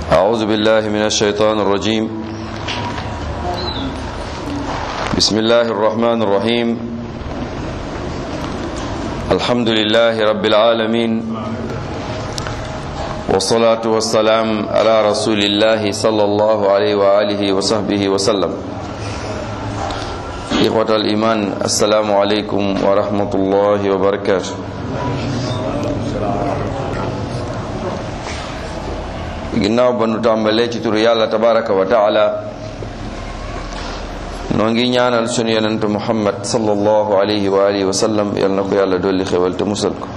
أعوذ بالله من الشيطان الرجيم بسم الله الرحمن الرحيم الحمد لله رب العالمين والصلاة والسلام على رسول الله صلى الله عليه وآله وصحبه وسلم إخوة الإيمان السلام عليكم ورحمة الله وبركاته ginnaaw ba nu tàmbalee ci turu yàlla tabaraka wa taala noo ngi ñaanal sunu yonent muhammad sallallahu alayhi wa alihi wa sallam yal na ko yàlla dolli xewal te musal ko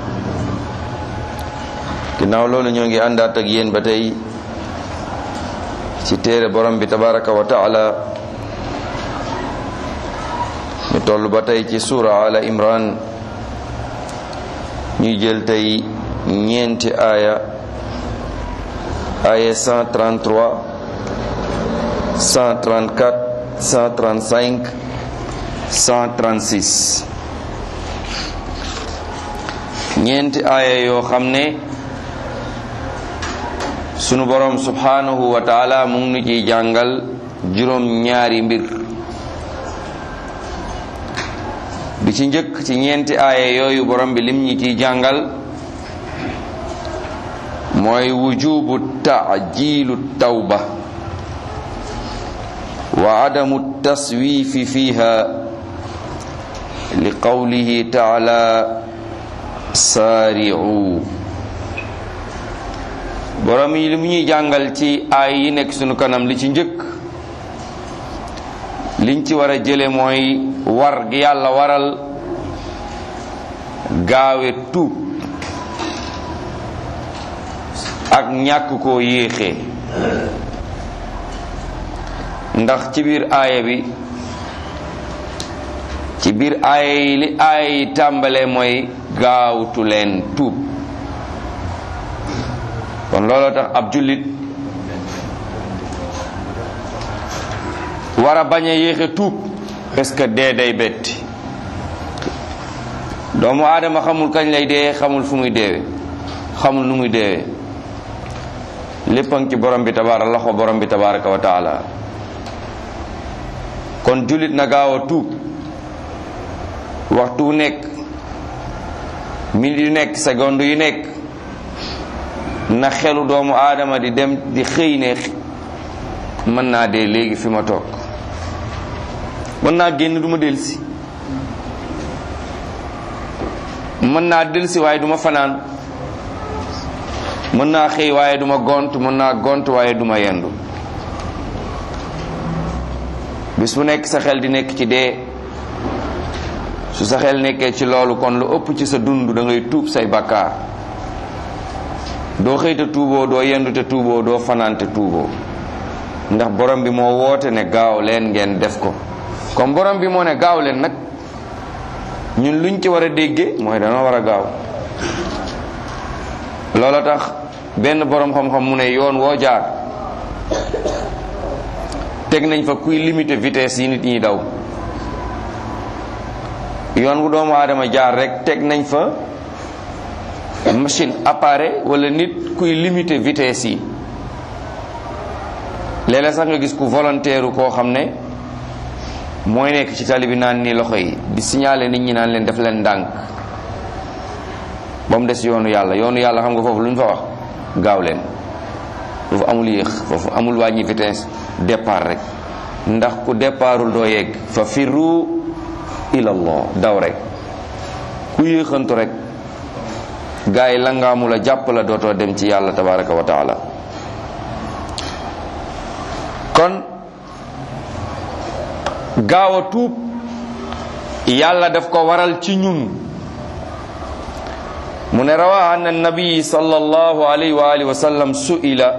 ginnaaw loolu ñoo ngi àndaat ak yéen ba tey ci téere borom bi tabaraka wa taala ñu toll ba tey ci suura ala imran ñuy jël tey ñeenti aaya aaya 133 134 135 136 ñeenti aaya yoo xam ne sunu borom subhanahu wa taala mu ngi nu ciy jàngal juróom ñaari mbir bi ci njëkk ci ñeenti aaya yooyu borom bi lim ñi ciy jàngal mooy wujubu taajilu tawba wa adamu taswifi fiha li qawlihi taala saari'u borom yi li mu ñuy jàngal ci aay yi nekk sunu kanam li ci njëkk liñ ci war a jële mooy war gi yàlla waral gaawe tuub ak ñàkk koo yéexee ndax ci biir aaya bi ci biir aaya yi li aaya yi tàmbale mooy gaawtu leen tuub kon looloo tax ab jullit war a bañ a yéexe tuub parce que dee day betti doomu aadama xamul kañ lay dee xamul fu muy deewe xamul nu muy deewee léppang ci borom bi tabaara loxo borom bi tabaraka wa taala kon jullit na gaaw a tuub waxtu wu nekk minute yu nekk seconde yu nekk na xelu doomu aadama di dem di xëy ne mën naa dee léegi fi ma toog mën naa génn du ma delsi mën naa delsi waaye du ma fanaan mën naa xëy waaye duma gont mën naa gont waaye duma yendu bis bu nekk sa xel di nekk ci dee su sa xel nekkee ci loolu kon lu ëpp ci sa dund da ngay tuub say bakkaar doo xëy te tuuboo doo yendu te tuuboo doo fanaan te tuuboo ndax borom bi moo woote ne gaaw leen ngeen def ko comme borom bi moo ne gaaw leen nag ñun luñ ci war a déggee mooy danoo war a gaaw loola tax benn boroom xam-xam mu ne yoon woo jaar teg nañ fa kuy limiter vitesse yi nit ñi daw yoon wu doomu aadama jaar rek teg nañ fa machine appareil wala nit kuy limiter vitesse yi léeg-léeg sax nga gis ku volontaire koo xam ne mooy nekk ci tali bi naan ni loxo yi di signaler nit ñi naan leen def leen ndànk ba mu des yoonu yàlla yoonu yàlla xam nga foofu lu ñu fa wax gaaw leen foofu amul yéex foofu amul wàññi vitesse départ rek ndax ku départul doo yegg fa firru ilallah daw rek ku yéexantu rek gaa yi langaamu la jàpp la dootoo dem ci yàlla tabaraka wa taala kon gaaw a tuub yàlla daf ko waral ci ñun mu ne rawa an annabi sallallahu alayhi wa alihi wa sallam su'ila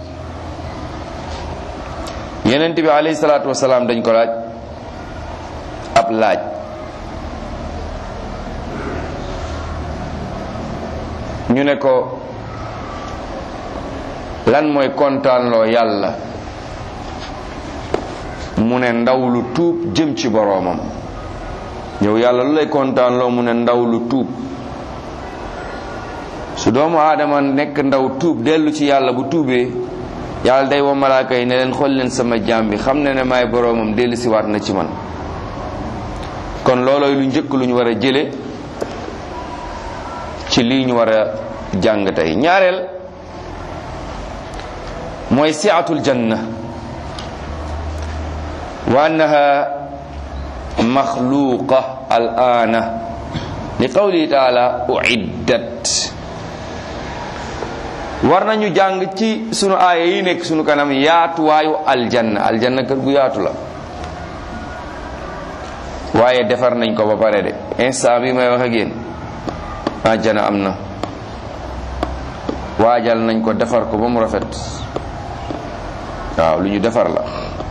yenent bi alayhi salatu wasalaam dañ ko laaj ab laaj ñu ne ko lan mooy kontaanloo yàlla mu ne ndaw lu tuub jëm ci boroomam yow yàlla lu lay kontaanloo mu ne ndaw lu tuub su doomu aadama nekk ndaw tuub dellu ci yàlla bu tuubee yàlla day woo malaaka yi ne leen xool leen sama jaam bi xam ne ne maay boroomam dellu siwaat na ci man kon loolooy lu njëkk lu ñu war a jële ci lii ñu war a jàng tey ñaareel mooy siatul janna wa annaha maxluqa al aana li qawlihi taala uiddat war nañu jàng ci sunu aaya yi nekk sunu kanam yaatuwaayu aljanna aljanna kër gu yaatu la waaye defar nañ ko ba pare de instant bi may wax ak yéen àjjana am na waajal nañ ko defar ko ba mu rafet waaw lu ñu defar la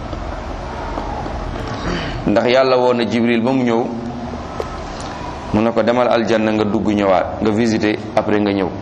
ndax yàlla woon na jibril ba mu ñëw mu ne ko demal aljanna nga dugg ñëwaat nga visiter après nga ñëw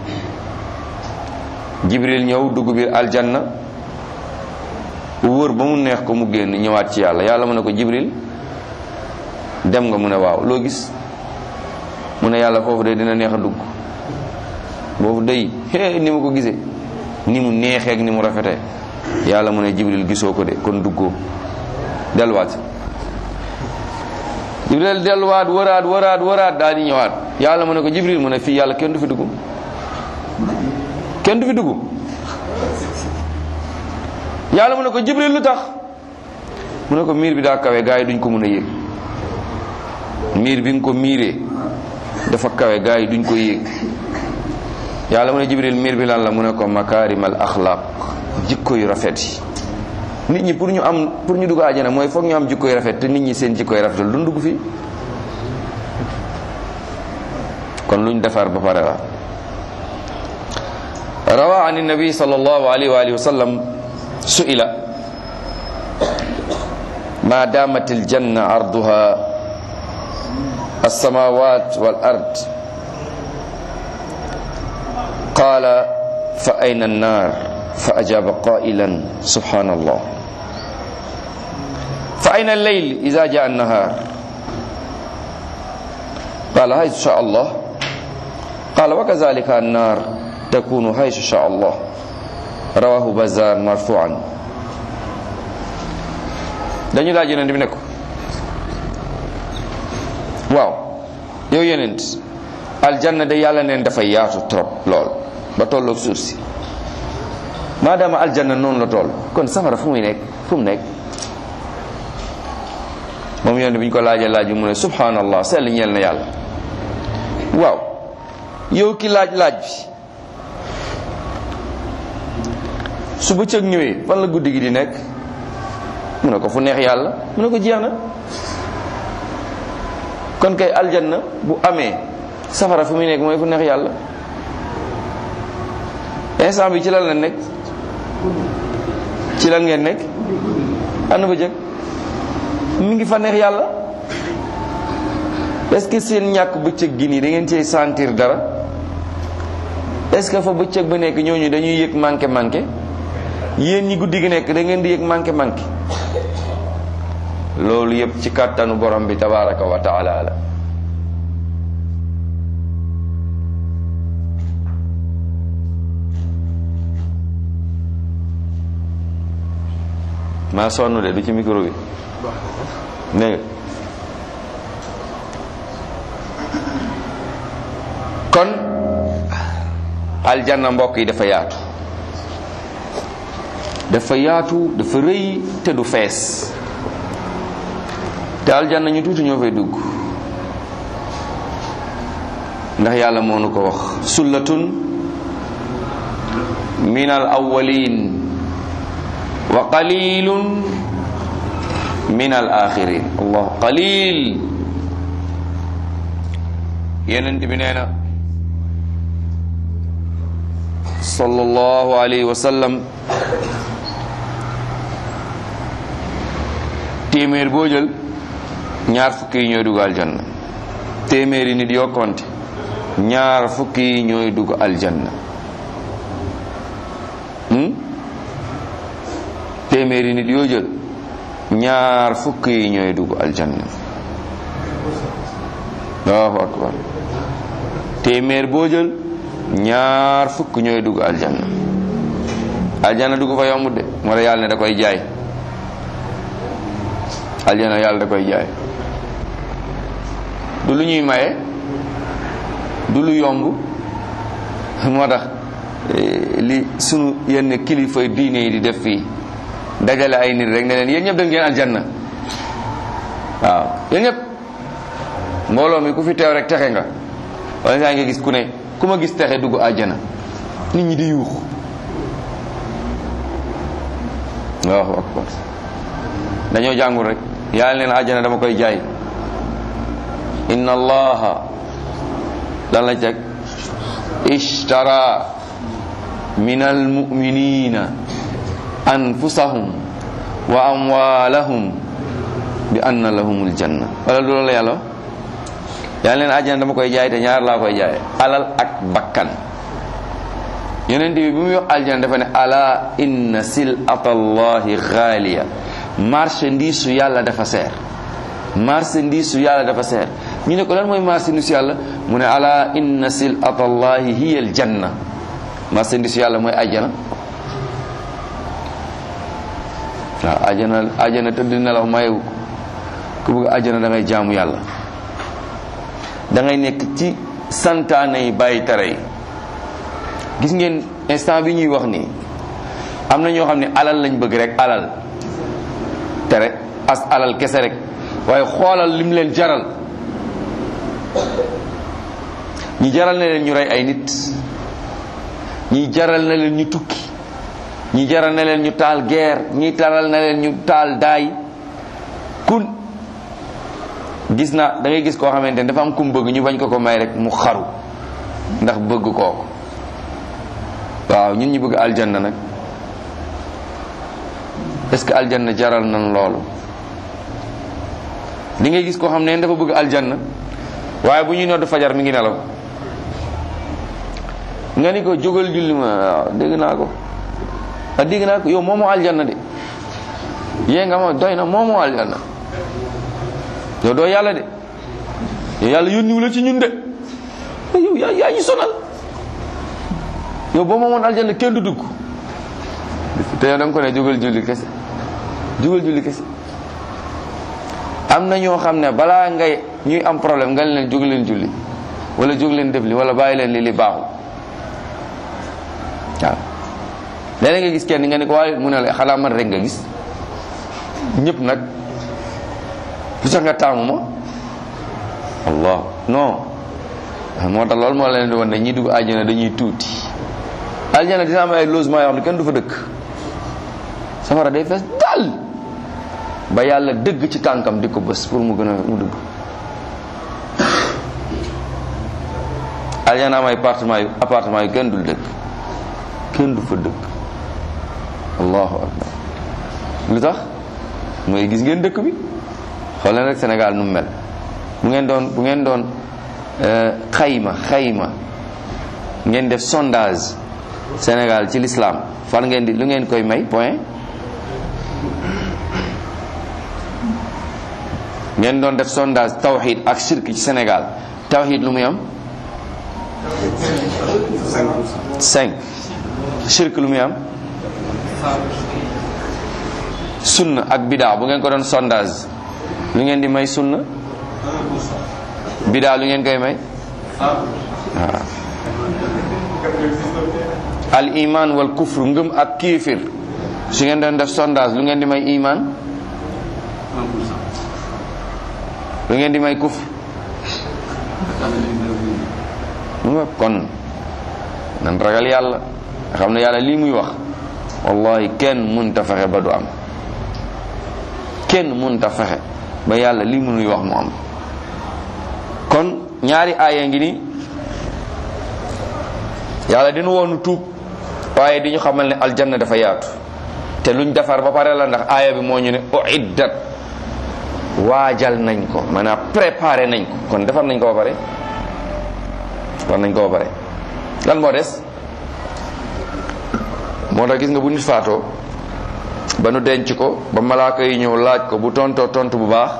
jibril ñëw dugg biir aljanna wóor ba mu neex ko mu génn ñëwaat ci yàlla yàlla mu ne ko jibril dem nga mu ne waaw loo gis mu ne yàlla foofu de dina neex a dugg boobu day hee ni mu ko gisee ni mu neexee ak ni mu rafetee yàlla mu ne jibril gisoo ko de kon duggoo delluwaat jibril delluwaat wëraat wëraat wëraat daal di ñëwaat yàlla mu ne ko jibril mu ne fii yàlla kenn du fi dugg kenn du fi dugg yàlla mu ne ko jibril lu tax mu ne ko miir bi daa kawe gaa yi duñ ko mën a yéeg miir bi nga ko miiree dafa kawe gaa yi duñ ko yéeg yàlla mu ne jibril miir bi lan la mu ne ko makaarimal axlaaq jikko yu rafet yi nit ñi pour ñu am pour ñu dugg àjjana mooy foog ñu am jikko yu rafet te nit ñi seen jikko yu rafetul duñ dugg fii kon luñ defar ba pare la rawa an nabi sallallahu alayhi wa alihi wa sallam su'ila ma damat aljanna arduha السماوات والأرض قال فأين النار فأجاب قائلا سبحان الله فأين الليل إذا جاء النهار قال حيث شاء الله قال وكذلك النار تكون حيث شاء الله رواه بزار مرفوعا dañu laaj yonent bi ne ko waaw yow yonent aljanna de yàlla neen dafay yaatu trop lool ba tolloog suuf si maadaama aljanna noonu la toll kon safara fu muy nekk fu mu nekk moom yonent bi ñu ko laajee laaj bi mu ne subhanallah sell ñeel na yàlla waaw yow ki laaj laaj bi su bëccëg ñëwee fan la guddi gi di nekk mu ne ko fu neex yàlla mu ne ko jeex na kon kay aljanna bu amee safara fu muy nekk mooy fu neex yàlla instant bi ci lan la nekk ci lan ngeen nekk ànd ba jëkk mi ngi fa neex yàlla est-ce que seen ñàkk bëccëg gi nii da ngeen cee sentir dara est-ce que fa bëccëg ba nekk ñooñu dañuy yëg manqué manqué yéen ñi guddi gi nekk da ngeen di yëg manqué manqué loolu yëpp ci kàttanu borom bi tabaraka wa taala la maa sonn de du ci micro bi dégg nga kon aljanna mbokk yi dafa yaatu dafa yaatu dafa rëy te du fees te aljanna ñu tuuti ñoo fay dugg ndax yàlla moo nu ko wax sullatun min al awwalin wa qalilun min al axirin allah qalil yenent bi nee na sallallahu alayhi wa sallam téeméer boo jël ñaar fukki yi ñooy dugg aljanna téeméeri nit yoo konte ñaar fukki yi ñooy dugg aljanna téeméeri nit yoo jël ñaar fukki yi ñooy dugg aljanna allahu akbar téeméer boo jël ñaar fukk ñooy dugg aljanna aljana dugg fa yombut de moo tax yàlla ne da koy jaay aljana yàlla da koy jaay du lu ñuy maye du lu yomb moo tax li sunu yenn kilifa diine yi di def fii dajale ay nit rek ne leen yéen ñëpp da ngeen aljanna waaw yéen ñëpp mbooloo mi ku fi teew rek texe nga wala saa nga gis ku ne ku ma gis texe dugg àjjana nit ñi di yuux allahu akbar dañoo jàngul rek yàlla neen àjjana dama koy jaay inna allaha lan la teg ishtara min almuminina anfusahum wa amwalahum bi anna lahumul janna wala loolu la yàlla yàlla leen àjjana dama koy jaay te ñaar laa koy jaay alal ak bakkan yonent bi bi muy wax aljana dafa ne ala inna silata allahi xaaliya marchandise su yàlla dafa seer marchandise su yàlla dafa seer ñu ne ko lan mooy marchandise su yàlla mu ne ala inna silata allahi hiya aljanna marchandise su yàlla mooy àjjana waaw àjjana àjjana tëdd nelaw mayewu ku bëgg àjjana da ngay jaamu yàlla da ngay nekk ci santaane yi bàyyi tere yi gis ngeen instant bi ñuy wax nii am na ñoo xam ne alal lañ bëgg rek alal tere as alal kese rek waaye xoolal lim leen jaral ñi jaral na leen ñu rey ay nit ñi jaral na leen ñu tukki ñi jaral na leen ñu taal guerre ñi taral na leen ñu taal daay kun gis na da ngay gis koo xamante ne dafa am kum bëgg ñu bañ ko ko may rek mu xaru ndax bëgg kooku waaw ñun ñu bëgg aljanna nag est-ce que aljanna jaral nan loolu di ngay gis koo xam ne dafa bëgg aljanna waaye bu ñuy nodd fajar mi ngi nelaw nga ni ko jógal julli ma waaw dégg naa ko a dégg naa ko yow moomoo aljanna de yée nga ma doy na moomoo aljanna yow doo yàlla de yow yàlla yónniwu la ci ñun de yow yaa yaa ñu sonal yow boo moomoon aljanna kenn du dugg te yow da nga ko ne jógal julli kese jógal julli kese am na ñoo xam ne balaa ngay ñuy am problème nga leen jóg leen julli wala jóg leen def li wala bàyyi leen li li baaxul waaw léeg nga gis kenn nga ne ko waaye mu ne la xanaa man rek nga gis ñëpp nag lu tax nga taamu ma allah non moo tax loolu moo leen di wan ne ñi dugg àjjana dañuy tuuti àjjana dina am ay logement yoo xam ne kenn du fa dëkk safara day fees dal ba yàlla dëgg ci tànkam di ko bës pour mu gën a mu dugg àjjana am ay appartement yu appartement yu kenn dul dëkk kenn du fa dëkk allahu akbar lu tax mooy gis ngeen dëkk bi xool leen rek Sénégal nu mu mel bu ngeen doon bu ngeen doon xayma xayma ngeen def sondage Sénégal ci l'islam fan ngeen di lu ngeen koy may point ngeen doon def sondage tawxid ak shirk ci Sénégal tawxid lu muy am cinq shirk lu muy am sunna ak bidaa bu ngeen ko doon sondage lu ngeen di may sunna bidaa lu ngeen koy may waaw al iman wal kufru ngëm ak kiifir su ngeen doon def sondage lu ngeen di may iman lu ngeen di may kufr mu nga kon nan ragal yàlla xam ne yàlla lii muy wax wallahi kenn munta fexe ba du am kenn munta fexe ba yàlla lii muy wax mu am kon ñaari aaya ngi ni yàlla dina woonu tuub waaye di ñu xamal ne aljanna dafa yaatu te luñ defar ba pare la ndax aaya bi moo ñu ne uiddat waajal nañ ko maanaam préparé nañ ko kon defar nañ ko ba pare defar nañ ko ba pare lan moo des moo tax gis nga bu nit faatoo ba nu denc ko ba malaaka yi ñëw laaj ko bu tontoo tontu bu baax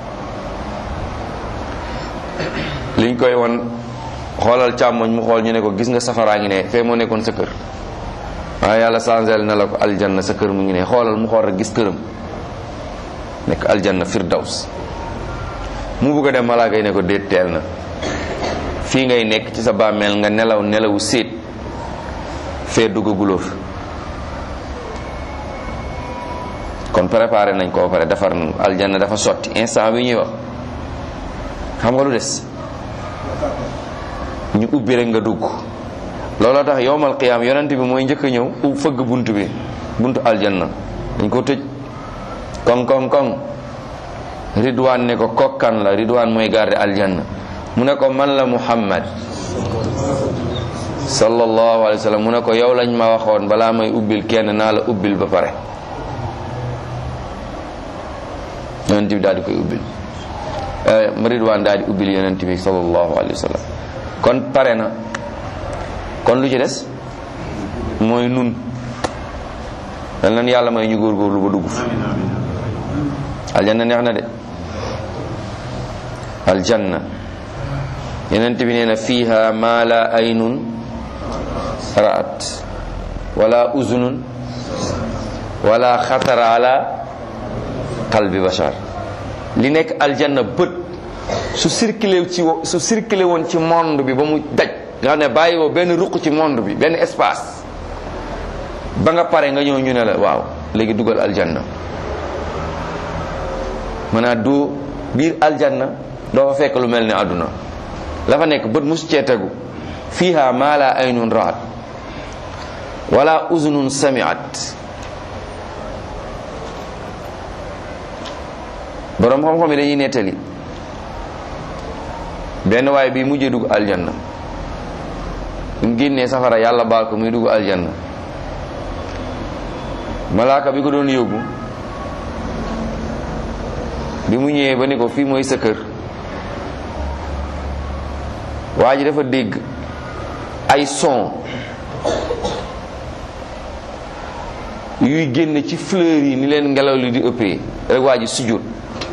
liñ koy won xoolal càmmoñ mu xool ñu ne ko gis nga safaraa ngi ne fee moo nekkoon sa kër waaye yàlla changel na la ko aljanna sa kër mu ngi ne xoolal mu xool rek gis këram nekk aljanna firdaws mu bugg a dem malaaka yi ne ko déet teel na fii ngay nekk ci sa bàmmeel nga nelaw nelawu séet fee duggaguloo fi kon préparé nañ koo pare defar nañ aljanna dafa sotti instant bi ñuy wax xam nga lu des ñu ubbi rek nga dugg looloo tax yowmal qiyaam yonent bi mooy njëkk a ñëw u fëgg bunt bi buntu aljanna dañ ko tëj koŋ koŋ koŋ ridwaan ne ko kokkan la ridwaan mooy garde aljanna mu ne ko man la muhammad sallallahu alayhi wa sallam mu ne ko yow lañ ma waxoon balaa may ubbil kenn naa la ubbil ba pare yonent bi daal di koy ubbil ridwaan daal di ubbil yonent bi sallallahu alayhi wa sallam kon pare na kon lu ci des mooy nun dal nan yàlla may ñu góorgóorlu ba dugg fi aljanna neex na de aljanna yonent bi nee na fiha ma la aynun ra'at wala uzunun wala xatara ala qalbi bashar li nekk aljanna bët su circulé ci su circulé woon ci monde bi ba mu daj nga xam ne bàyyi woo benn ruq ci monde bi benn espace ba nga pare nga ñëw ñu ne la waaw léegi dugal aljanna maanaam du biir aljanna doo fa fekk lu mel ne àdduna la fa nekk bët musu cee tegu fiha ma la aynun raat wala uzunun samiat borom xam-xam yi dañuy nettali benn waay bi mujjee dugg aljanna mu génnee safara yàlla baal ko muy dugg aljanna malaaka bi ko doon yóbbu bi mu ñëwee ba ni ko fii mooy sa kër waa ji dafa dégg ay son yuy génn ci fleur yi ni leen ngelaw li di ëppee rek waa ji sujjóot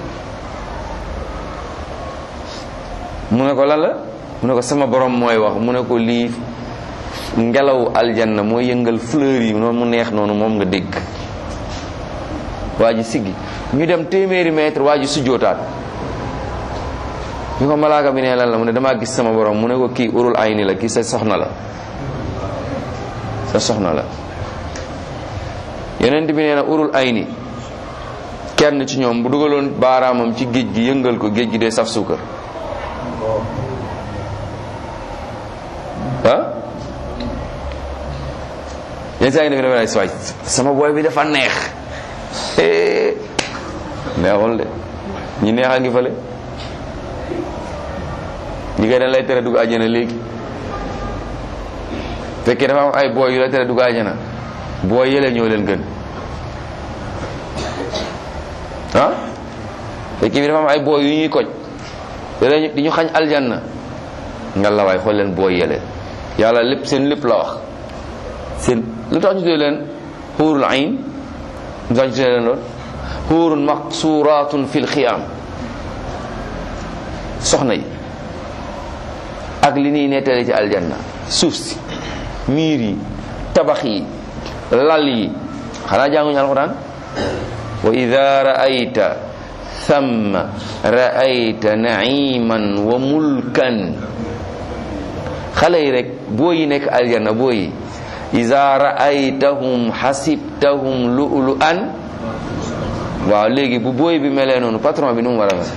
mu ne ko lan la mu ne ko sama borom mooy wax mu ne ko lii ngelaw aljanna mooy yëngal fleur yi noonu mu neex noonu moom nga dégg waa ji siggi ñu dem téeméeri mètre waa ji sujjootaat ñu ko malaaka bi ne lan la mu ne damaa gis sama borom mu ne ko kii urul ayni la kii sa soxna la sa soxna la yonent bi nee na urul ayni kenn ci ñoom bu dugaloon baaraamam ci géej gi yëngal ko géej gi dee saf suukar ah yenn saa yi def dafa waay sama booy bi dafa neex neexul de ñi neex a ngi fële ñi koy dañ lay tere dugg àjjana léegi fekkee dafa am ay booy yu lay tere dugg àjjana booy yële ñoo leen gën ah fekkee bi dafa am ay booy yu ñuy koj di ñu xañ aljanna nga la waay xool leen booy yële yàlla lépp seen lépp la wax seen lu tax ñu tuddee leen xuurul ayn lu tax ñu tuddee leen lool xuurun maqsuratun fil xiyaam soxna yi ak li ñuy nettali ci aljanna suuf si miir yi tabax yi lal yi xanaa jànguñu alxuraan wa ida raayta thamma raayta naiman wa mulkan xale yi rek boo yi nekk aljanna boo yi ida raaytahum xasibtahum lu'lu an waaw léegi bu booy bi melee noonu patron bi nu mu war a mel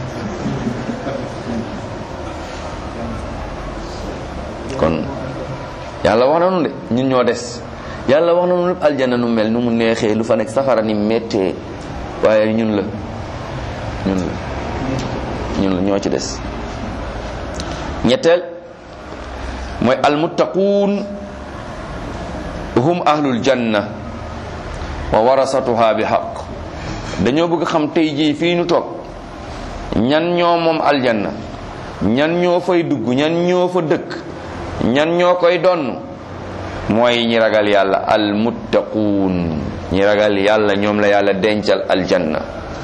kon yàlla wax na nu de ñun ñoo des yàlla wax na nu lépp aljanna nu mel nu mu neexee lu fa nekk safara ni méttee waaye ñun la ñun la ñun la ñoo ci des ñetteel mooy almuttaquun hum ahlul janna wa warasatuha bi xaq dañoo bëgg xam tey jii fii ñu toog ñan ñoo moom aljanna ñan ñoo fay dugg ñan ñoo fa dëkk ñan ñoo koy donn mooy ñi ragal yàlla almuttaquun ñi ragal yàlla ñoom la yàlla dencal aljanna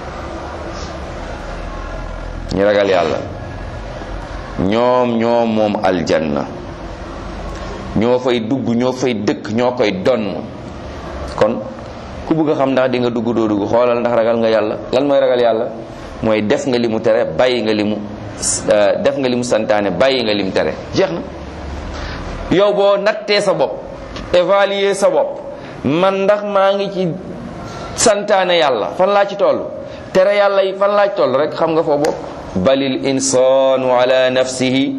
ñi ragal yàlla ñoom ñoo moom aljanna ñoo fay dugg ñoo fay dëkk ñoo koy donn kon ku bëgg a xam ndax di nga dugg doo dugg xoolal ndax ragal nga yàlla lan mooy ragal yàlla mooy def nga li mu tere bàyyi nga li mu def nga li mu santaane bàyyi nga li mu tere jeex na yow boo nattee sa bopp évaluer sa bopp man ndax maa ngi ci santaane yàlla fan laa ci toll tere yàlla yi fan laa ci toll rek xam nga foo bopp balil insaanu ala nafsihi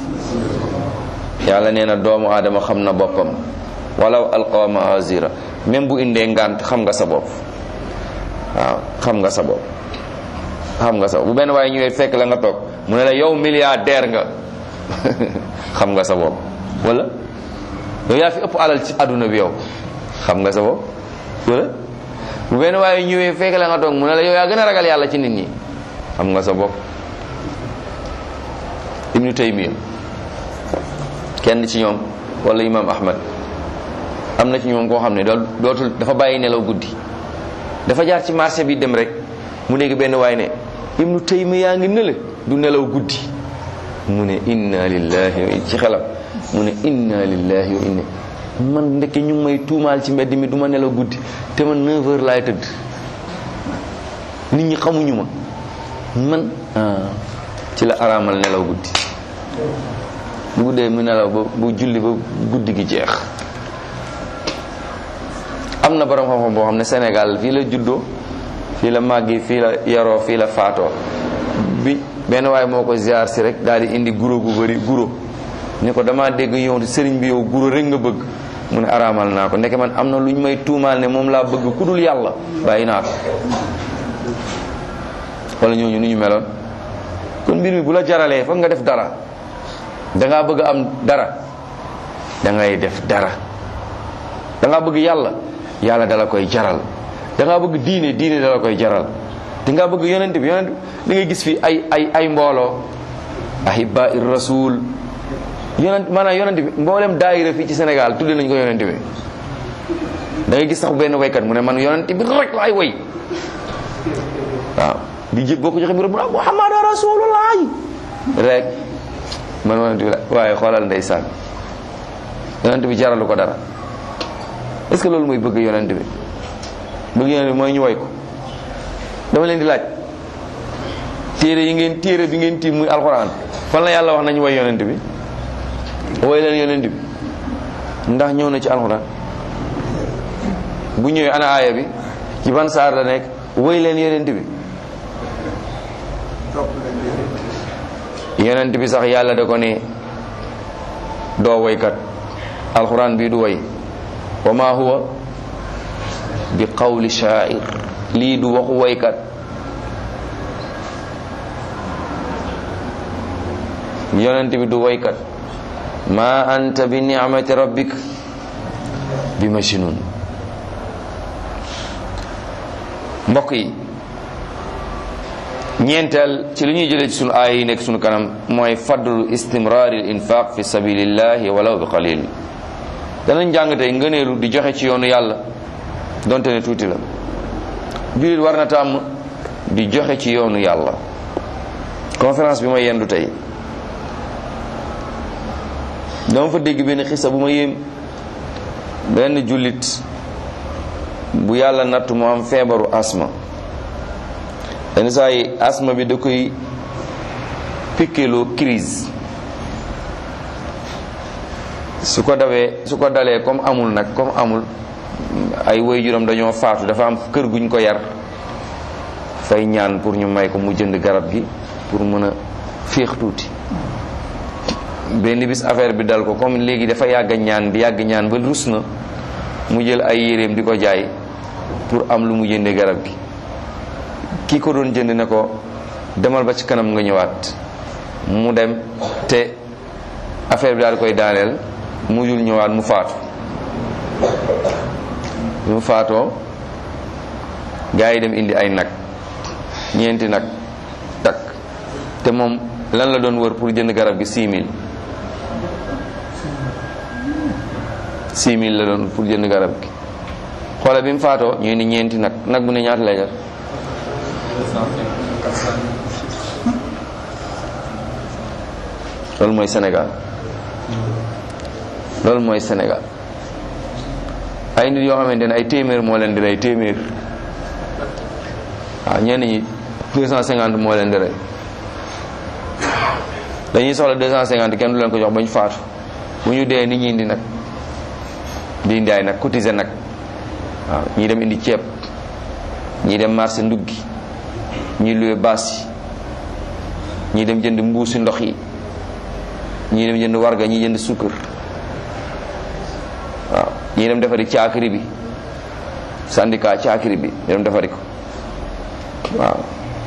yàlla nee na doomu aadama xam na boppam walaw alqa maazira même bu indee ngant xam nga sa bopp waaw xam nga sa bopp xam nga sa bu benn waaye ñëwee fekk la nga toog mu ne la yow milliardaire nga xam nga sa bopp wala yow yaa fi ëpp alal ci àdduna bi yow xam nga sa bopp wala bu benn waaye ñëwee fekk la nga toog mu ne la yow yaa gën a ragal yàlla ci nit ñi xam nga sa bopp ibnu taymiya kenn ci ñoom wala imam ahmad am na ci ñoom koo xam ne dool dootul dafa bàyyi nelaw guddi dafa jaar ci marché bi dem rek mu dégg benn waay ne ibnu taymiya yaa ngi nële du nelaw guddi mu ne inna lillahi wa ci xelam mu ne inna lillahi wa inna man ndeke ñu ngi may tuumaal ci mbedd mi du ma nelaw guddi te man 9 heures laay tëdd nit ñi xamuñu ma man ci la araamal nelaw guddi bu guddee mu nelaw ba bu julli ba guddi gi jeex am na borom xam-xam boo xam ne Sénégal fii la juddoo fii la màggi fii la yaroo fii la faatoo bi benn waaye moo ko ziar si rek daal di indi guro gu bëri guro ni ko damaa dégg yow sëriñ bi yow guro rek nga bëgg mu ne araamal naa ko ndeke man am na lu ñu may tuumaal ne moom laa bëgg ku dul yàlla bàyyi naa ko wala ñooñu nu ñu meloon kon mbir mi bu la jaralee foog nga def dara dangaa bëgg am dara da ngay def dara dangaa bëgg yàlla yàlla dala koy jaral dangaa bëgg diine diine dala koy jaral dangaa bëgg yonent bi yonent bi da ngay gis fi ay ay ay mbooloo ahibba ir rasul yonent maanaam yonent bi mboolem daayira fii ci Sénégal tudde nañ ko yonent bi da ngay gis sax benn waykat mu ne man yonent bi rek laay way waaw di jëg boo ko joxe mbirum Muhammad rasulullah rek man yonent bi la waaye xoolal ndeysaan yonent bi jaralu ko dara est-ce que loolu mooy bëgg yonent bi bëgg yonent bi mooy ñu way ko dama leen di laaj téere yi ngeen téere bi ngeen tiim muy alxuraan fan la yàlla wax nañu way yonent bi way leen yonent bi ndax ñëw na ci alxuraan bu ñëwee ana aaya bi ci ban saar la nekk way leen yonent bi yonent bi sax yàlla da ko ne doo waykat alxuraan bii du way wa ma huwa bi qawli sha'ir lii du waxu waykat yonent bi du waykat ma anta bi ni'mati rabbik bi majnun mbokk yi ñeenteel ci li ñuy jëlee ci sunu aay yi nekk sunu kanam mooy fadlu istimraari l infaq fi sabilillahi walaw bi qalil danañ jàng tey ngëneelu di joxe ci yoonu yàlla donte ne tuuti la jullit war na tàmm di joxe ci yoonu yàlla conférence bi ma yendu tey dama fa dégg benn xisa bu ma yéem benn jullit bu yàlla natt mu am feebaru asma yenn saa yi asma bi da koy pikkeloo crise su ko dawee su ko dalee comme amul nag comme amul ay waajuram dañoo faatu dafa am kër guñ ko yar fay ñaan pour ñu may ko mu jënd garab gi pour mën a féex tuuti benn bis affaire bi dal ko comme léegi dafa yàgg ñaan di yàgg ñaan ba rus na mu jël ay yéreem di ko jaay pour am lu mu jënde garab gi kii ko doon jënd ne ko demal ba ci kanam nga ñëwaat mu dem te affaire bi daal koy daaneel mujjul ñëwaat mu faatu mu faatoo gaa yi dem indi ay nag ñeenti nag takk te moom lan la doon wër pour jënd garab gi 6000 6000 la doon pour jënd garab gi xoole bi mu faatoo ñu indi ñeenti nag nag bu ne ñaata lay jar loolu mooy Sénégal loolu mooy Sénégal ay nit yoo xamante ne ay téeméer moo leen di rey téeméer waaw ñenn ñi 250 moo leen di rey dañuy soxla 250 kenn du leen ko jox ba ñu faatu bu ñu dee nit ñi indi nag di indi ay nag cotiser nag waaw ñii dem indi ceeb ñii dem marché nduggi ñii luwe baas yi ñii dem jënd mbuusi ndox yi ñii dem jënd warga ñii jënd sukkar waaw ñii dem defari caakiri bi syndicat caakiri bi ñu dem defari ko waaw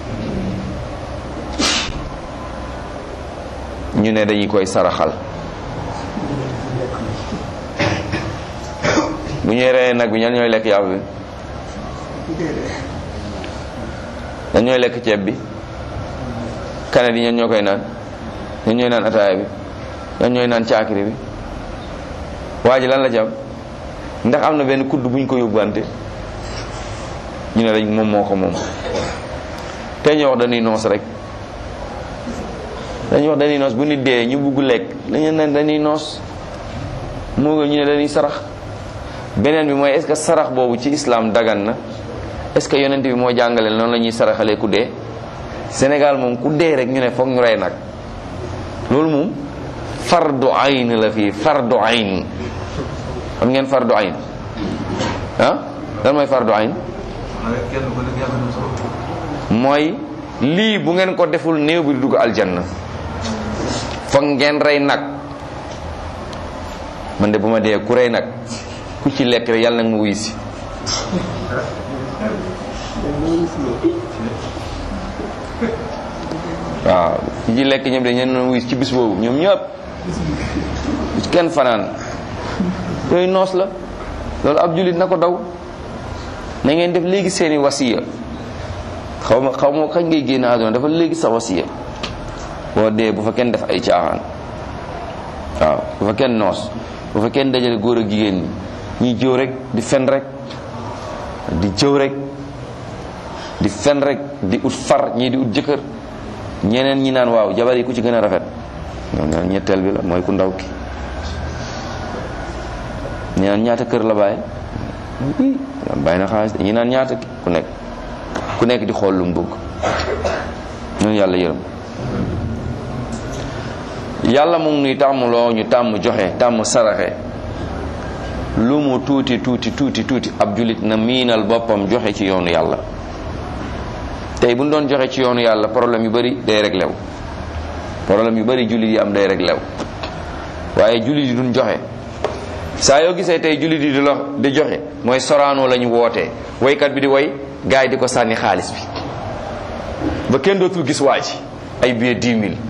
ñu ne dañuy koy saraxal bu ñuy reyee nag bi ñan ñooy lekk yàpp bi ñan ñooy lekk ceeb bi kanet yi ñan ñoo koy naan ñan ñooy naan ataaya bi ñan ñooy naan caakiri bi waa ji lan la ci am ndax am na benn kudd bu ñu ko yóbbante ñu ne dañ moom moo ko moom te ñu wax dañuy noos rek dañuy wax dañuy noos bu nit dee ñu bugg lekk dañu ne dañuy noos moo nga ñu ne dañuy sarax beneen bi mooy est-ce que sarax boobu ci islam dagan na est-ce que yonent bi moo jàngale noonu la ñuy saraxalee ku dee Sénégal moom ku dee rek ñu ne foog ñu rey nag loolu moom fardu ayn la fii fardu ayn xam ngeen fardu ayn ah lan mooy fardu ayn mooy lii bu ngeen ko deful néew bi du dugg aljanna foog ngeen rey nag man de bu ma dee ku rey nag ku ci lekk rek yàlla nag ma wuy si waaw ku ci lekk ñoom de ñeen na wuy ci bis boobu ñoom ñëpp kenn fanaan yooyu noos la loolu ab jullit na ko daw na ngeen def léegi seeni wasiya xaw ma xaw ma kañ ngay génn àdduna dafa léegi sa wasiya boo dee bu fa kenn def ay caaxaan waaw bu fa kenn noos bu fa kenn dajale góor ak jigéen ñi ñiy jëw rek di fen rek di jëw rek di fen rek di ut far ñii di ut jëkkër ñeneen ñi naan waaw jabar yi ku ci gën a rafet ñoom ñaan ñetteel bi la mooy ku ndaw ki ñi naan ñaata kër la bàyyi bàyyi na xaalis ñi naan ñaata ku nekk ku nekk di xool lu mu bëgg ñun yàlla yërëm yàlla mu ngi nuy tàmmuloo ñu tàmm joxe tàmm saraxe lu mu tuuti tuuti tuuti tuuti ab julit na miinal boppam joxe ci yoonu yàlla tey bu ñu doon joxe ci yoonu yàlla problème yu bari day réglé wu problème yu bari jullit yi am day réglé wu waaye jullit yi duñ joxe saa yoo gisee tey jullit yi di lo di joxe mooy soraanoo la ñu wootee woykat bi di woy gars yi di ko sànni xaalis bi ba kenn dootul gis waa ji ay billet 10 000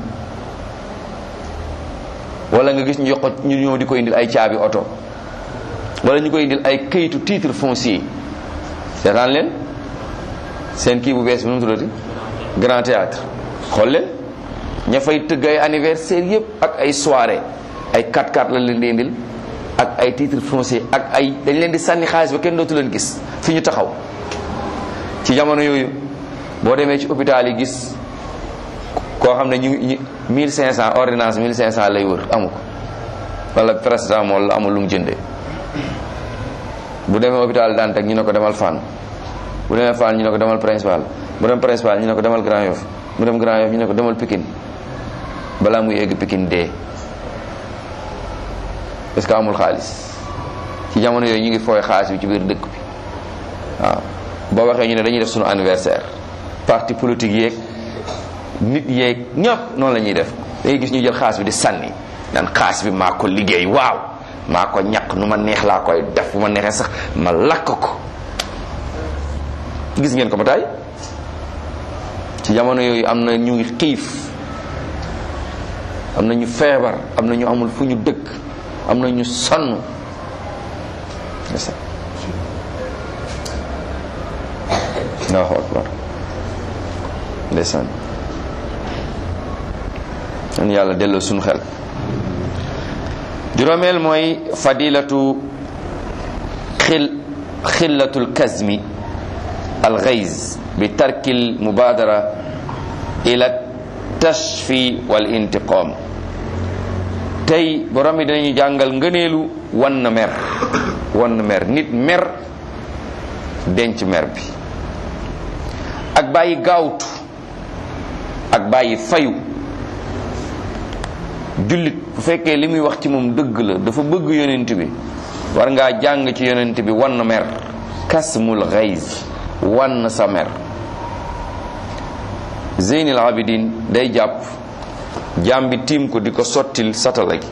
wala nga gis ñu jox ko ñu ñëw di ko indil ay caabi oto wala ñu koy indil ay këyitu titre foncier seetaan leen seen kii bu bees bi nu mu tuddati grand théâtre xool leen ña fay tëgg ay anniversaire yëpp ak ay soirée ay 4x4 la leen di indil ak ay titre foncier ak ay dañ leen di sànni xaalis ba kenn dootu leen gis fi ñu taxaw ci jamono yooyu boo demee ci hôpital yi gis koo xam ne ñu ngi 1500 ordonnance 1500 lay wër amu ko wala paracetamol la amul lu mu jëndee bu demee hôpital daan teg ñu ne ko demal Fann bu demee Fann ñu ne ko demal principal bu dem principal ñu ne ko demal Grand Yoff bu dem Grand Yoff ñu ne ko demal Pikine balaa muy egg Pikine dee parce que amul xaalis ci jamono yooyu ñu ngi fooy xaalis bi ci biir dëkk bi waaw boo waxee ñu ne dañuy def sunu anniversaire parti politique yeeg nit yeeg ñëpp noonu la ñuy def dangay gis ñu jël xaalis bi di sànni naan xaalis bi maa ko liggéey waaw maa ko ñaq nu ma neex laa koy def bu ma neexee sax ma lakk ko gis ngeen ko ba tey ci jamono yooyu am na ñu xiif am na ñu feebar am na ñu amul fu ñu dëkk am na ñu sonn allahu akbar ndeysaan an yàlla delloo suñu xel juróomeel mooy fadilatu xil xillatul kazmi al ghayz bi tarkil mubadara ila tashfi wal intiqam tey borom bi dinañu jàngal ngëneelu wan na mer wan mer nit mer denc mer bi ak bàyyi gaawtu ak bàyyi fayu jullit bu fekkee li muy wax ci moom dëgg la dafa bëgg yonent bi war ngaa jàng ci yonent bi wan mer kasmul xays wan sa mer zeynil abidin day jàpp jaam bi tiim ko di ko sottil satala gi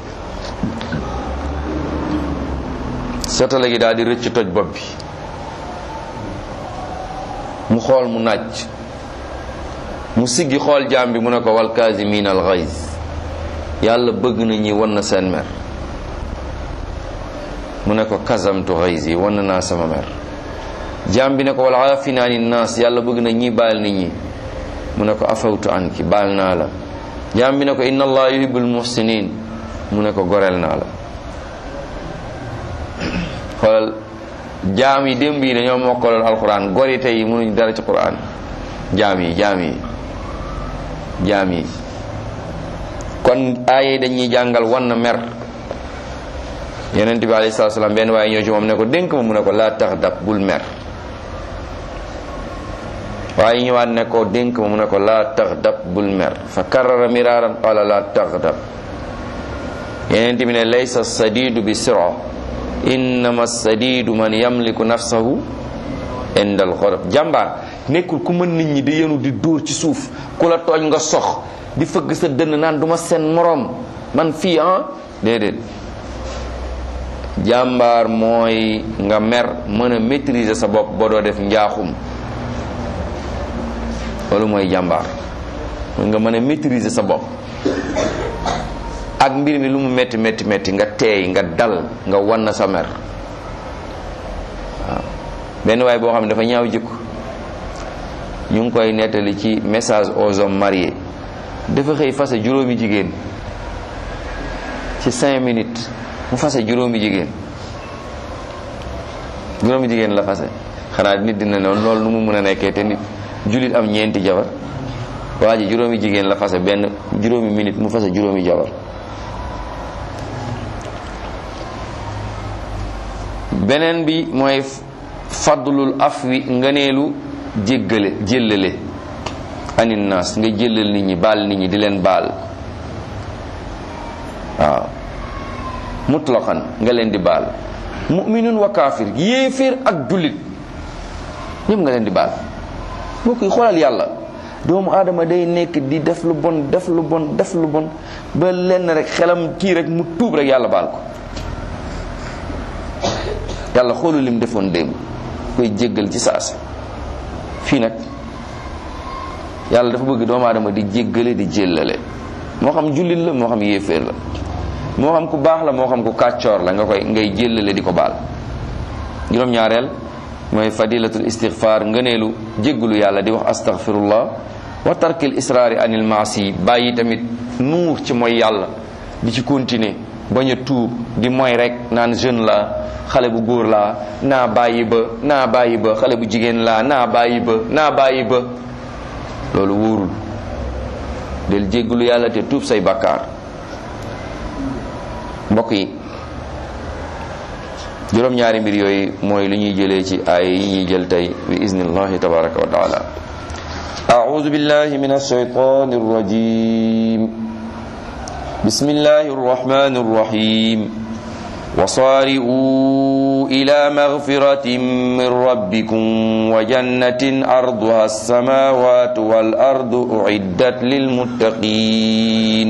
satala gi daal di rëcc toj bopp bi mu xool mu naaj mu siggi xool jaam bi mu ne ko wal kaasimin al xays yàlla bëgg na ñi wan na seen mer mu ne ko kasamtu xays yi wan naa sama mer jaam bi ne ko wal aafina ani naas yàlla bëgg na ñi baal nit ñi mu ne ko afawtu anki baal naa la jaam bi ne ko inna allah yuhibbul muhsinin mu ne ko goreel naa la xoolal jaam yi démb yi dañoo mokkaloon alquran gori tey yi mënuñ dara ci quran jaam yi jaam yi jaam yi kon aaye dañuy jàngal wan na mer yonent bi alayhi salaatu salaam benn waaye ñëw ci moom ne ko dénk ma mu ne ko laa tax dab bul mer waaye ñëwaat ne ko dénk ma mu ne ko laa tax dab bul mer fa karrara miraaran qala laa tax dab yonent bi ne laysa sadidu bi sira innama sadidu man yamliku nafsahu inda al xorab jàmbaar nekkul ku mën nit ñi di yenu di dóor ci suuf ku la tooñ nga sox di fëgg sa dënn naan duma seen moroom man fii ah déedéet jàmbaar mooy nga mer mën a maîtriser sa bopp ba doo def njaaxum loolu mooy jàmbaar mooy nga mën a maîtriser sa bopp ak mbir mi lu mu metti metti metti nga teey nga dal nga wan sa mer waaw benn waay boo xam ne dafa ñaaw jikko ñu ngi koy nettali ci message aux hommes mariés dafa xëy fase juróomi jigéen ci cinq minutes mu fase juróomi jigéen juróomi jigéen la fase xanaa nit dina noonu loolu nu mu mën a nekkee te nit jullit am ñeenti jabar waa ji juróomi jigéen la fase benn juróomi minute mu fase juróomi jabar beneen bi mooy fadlul afwi ngëneelu jéggale jéllale anin naas nga jëlal nit ñi baal nit ñi di leen baal waaw mutlaqan nga leen di baal muminun wa kaafir yéeféer ak jullit ñëpp nga leen di baal boo koy xoolal yàlla doomu aadama day nekk di def lu bon def lu bon def lu bon ba lenn rek xelam kii rek mu tuub rek yàlla baal ko yàlla xoolu lim defoon démb koy jéggal ci saasi fii nag yàlla dafa bëgg doomu aadama di jéggale di jéllale moo xam jullit la moo xam yéeféer la moo xam ku baax la moo xam ku kàccoor la nga koy ngay jéllale di ko baal juróom-ñaareel mooy fadilatul istighfar ngëneelu jéggalu yàlla di wax astaghfirullah wa tarkil israari anil maasi bàyyi tamit nuur ci mooy yàlla di ci continuer bañ a tuub di mooy rek naan jeune la xale bu góor laa naa bàyyi ba naa bàyyi ba xale bu jigéen laa naa bàyyi ba naa bàyyi ba loolu wóorul del jéggalu yàlla te tuub say bakkaar mbokk yi juróom-ñaari mbir yooyu mooy lu ñuy jëlee ci aaya yi ñuy jël tey bi iznillahi tabaraka wa taala أعوذ بالله من الشيطان الرجيم بسم الله الرحمن الرحيم وصارئوا إلى مغفرة من ربكم وجنة أرضها السماوات والأرض أعدت للمتقين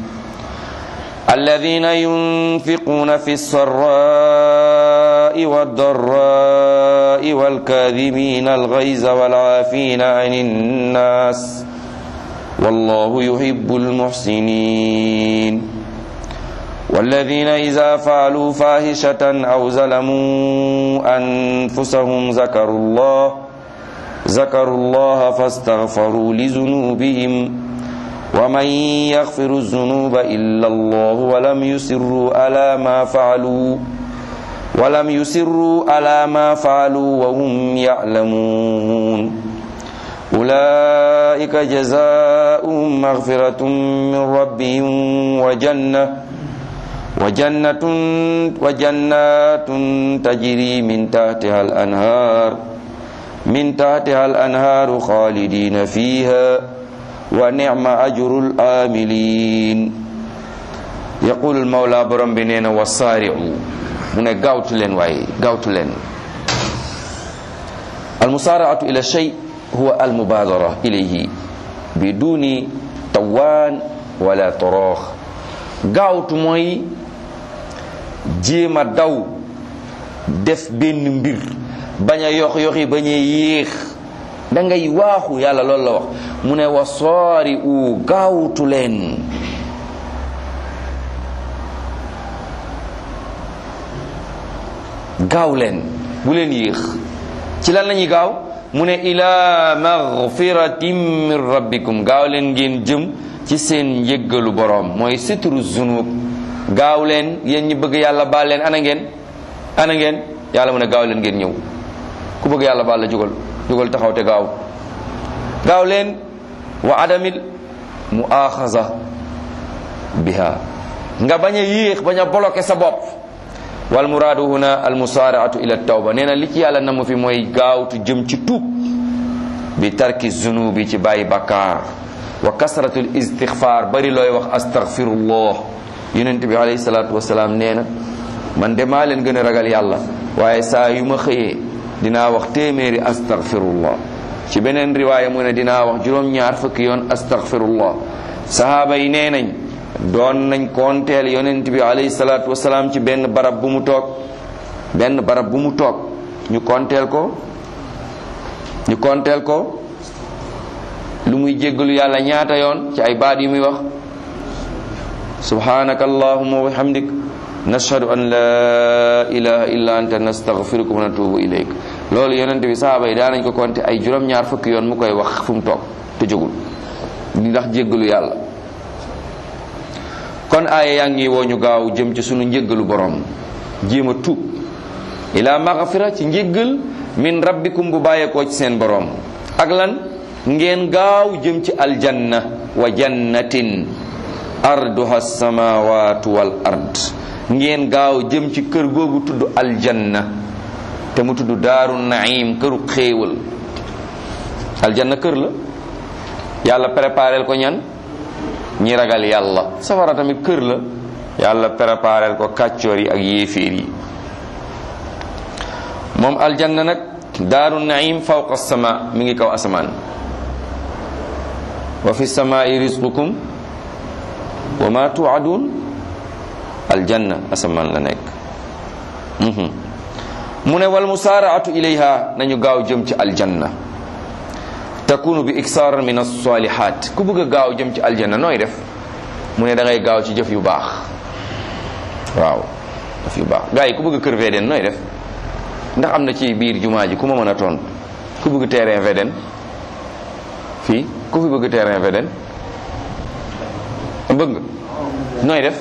الذين ينفقون في السراء والضراء والكاذمين الغيظ والعافين عن الناس والله يحب المحسنين والذين إذا فعلوا فاحشة أو ظلموا أنفسهم ذكروا الله ذكروا الله فاستغفروا لذنوبهم ومن يغفر الذنوب إلا الله ولم يسروا على ما فعلوا ولم يسروا على ما فعلوا وهم يعلمون أولئك جزاؤهم مغفرة من ربهم وجنة wa jannatun wa jannatun tajri min tahtiha al anhar min tahtiha al anharu khalidina fiha wa ni'ma ajrul amilin yaqulu al mawla borom bi nee na wa saari'u mu ne gaawtu leen waaye gaawtu leen al musaaraatu ila shay huwa al mubaadara ilayhi biduni tawaan wala toroox gaawtu mooy jéem a daw def benn mbir bañ a yox yoxi bañ a yéex da ngay waaxu yàlla loolu la wax mu ne wa soori u gaawtu leen gaaw leen bu leen yéex ci lan lañuy gaaw mu ne ila magfiratin min rabbikum gaaw leen ngeen jëm ci seen njëggalu boroom mooy sitru zunub gaaw leen yéen ñi bëgg yàlla baal leen ana ngeen ana ngeen yàlla mu ne gaaw leen ngeen ñëw ku bëgg yàlla baal la jugal jugal taxaw te gaaw gaaw leen wa adamil muaxaza biha nga bañ a yéex bañ a bloqué sa bopp wal muraadu huna al musaaraatu ila tawba nee na li ci yàlla namu fi mooy gaawtu jëm ci tuub bi tarki zunubi ci bàyyi bakkaar wa kasratul istixfaar bari looy wax astaghfirullah yonent bi alayhi salaatu wasalaam nee na man de maa leen gën a ragal yàlla waaye saa yu ma xëyee dinaa wax téeméeri astaghfirullah ci beneen riwaaya mu ne dinaa wax juróom-ñaar fukki yoon astaghfirullah sahaaba yi nee nañ doon nañ koonteel yonent bi alayhi salaatu wasalaam ci benn barab bu mu toog benn barab bu mu toog ñu koonteel ko ñu koonteel ko lu muy jéggalu yàlla ñaata yoon ci ay baat yu muy wax subhanaka allahumma wa bihamdik nashhadu an la ilaha illa anta nastaghfiruka wa natubu ilayk loolu yonent bi sahaaba yi daanañ ko konte ay juróom-ñaar fukki yoon mu koy wax fu mu toog te jógul di ndax jéggalu yàlla kon aaya yaa ngi woo ñu gaaw jëm ci sunu njéggalu borom jéem a tuub ila maghfira ci njéggal min rabbikum bu bàyyeekoo ci seen borom ak lan ngeen gaaw jëm ci aljanna wa jannatin arduha samawatu wal ard ngeen gaaw jëm ci kër googu tudd aljanna te mu tudd daaru naim këru xéewal aljanna kër la yàlla préparel ko ñan ñi ragal yàlla safara tamit kër la yàlla préparel ko kàccoor yi ak yéeféer yi moom aljanna nag daaru naim fawqa sama mi ngi kaw asamaan wa fi samaai rizqukum wa ma tuadun aljanna asamaan la nekk mu ne wal musaaraatu ilayha nañu gaaw jëm ci aljanna takunu bi iksaar min alsalihat ku bëgg a gaaw jëm ci aljanna nooy def mu ne da ngay gaaw ci jëf yu baax waaw jëf yu baax gars yi ku bëgg kër VDN nooy def ndax am na ci biir jumaa ji ku ma mën a tontu ku bëgg terrain VDN fii ku fi bëgg terrain VDN bëgg nga nooy def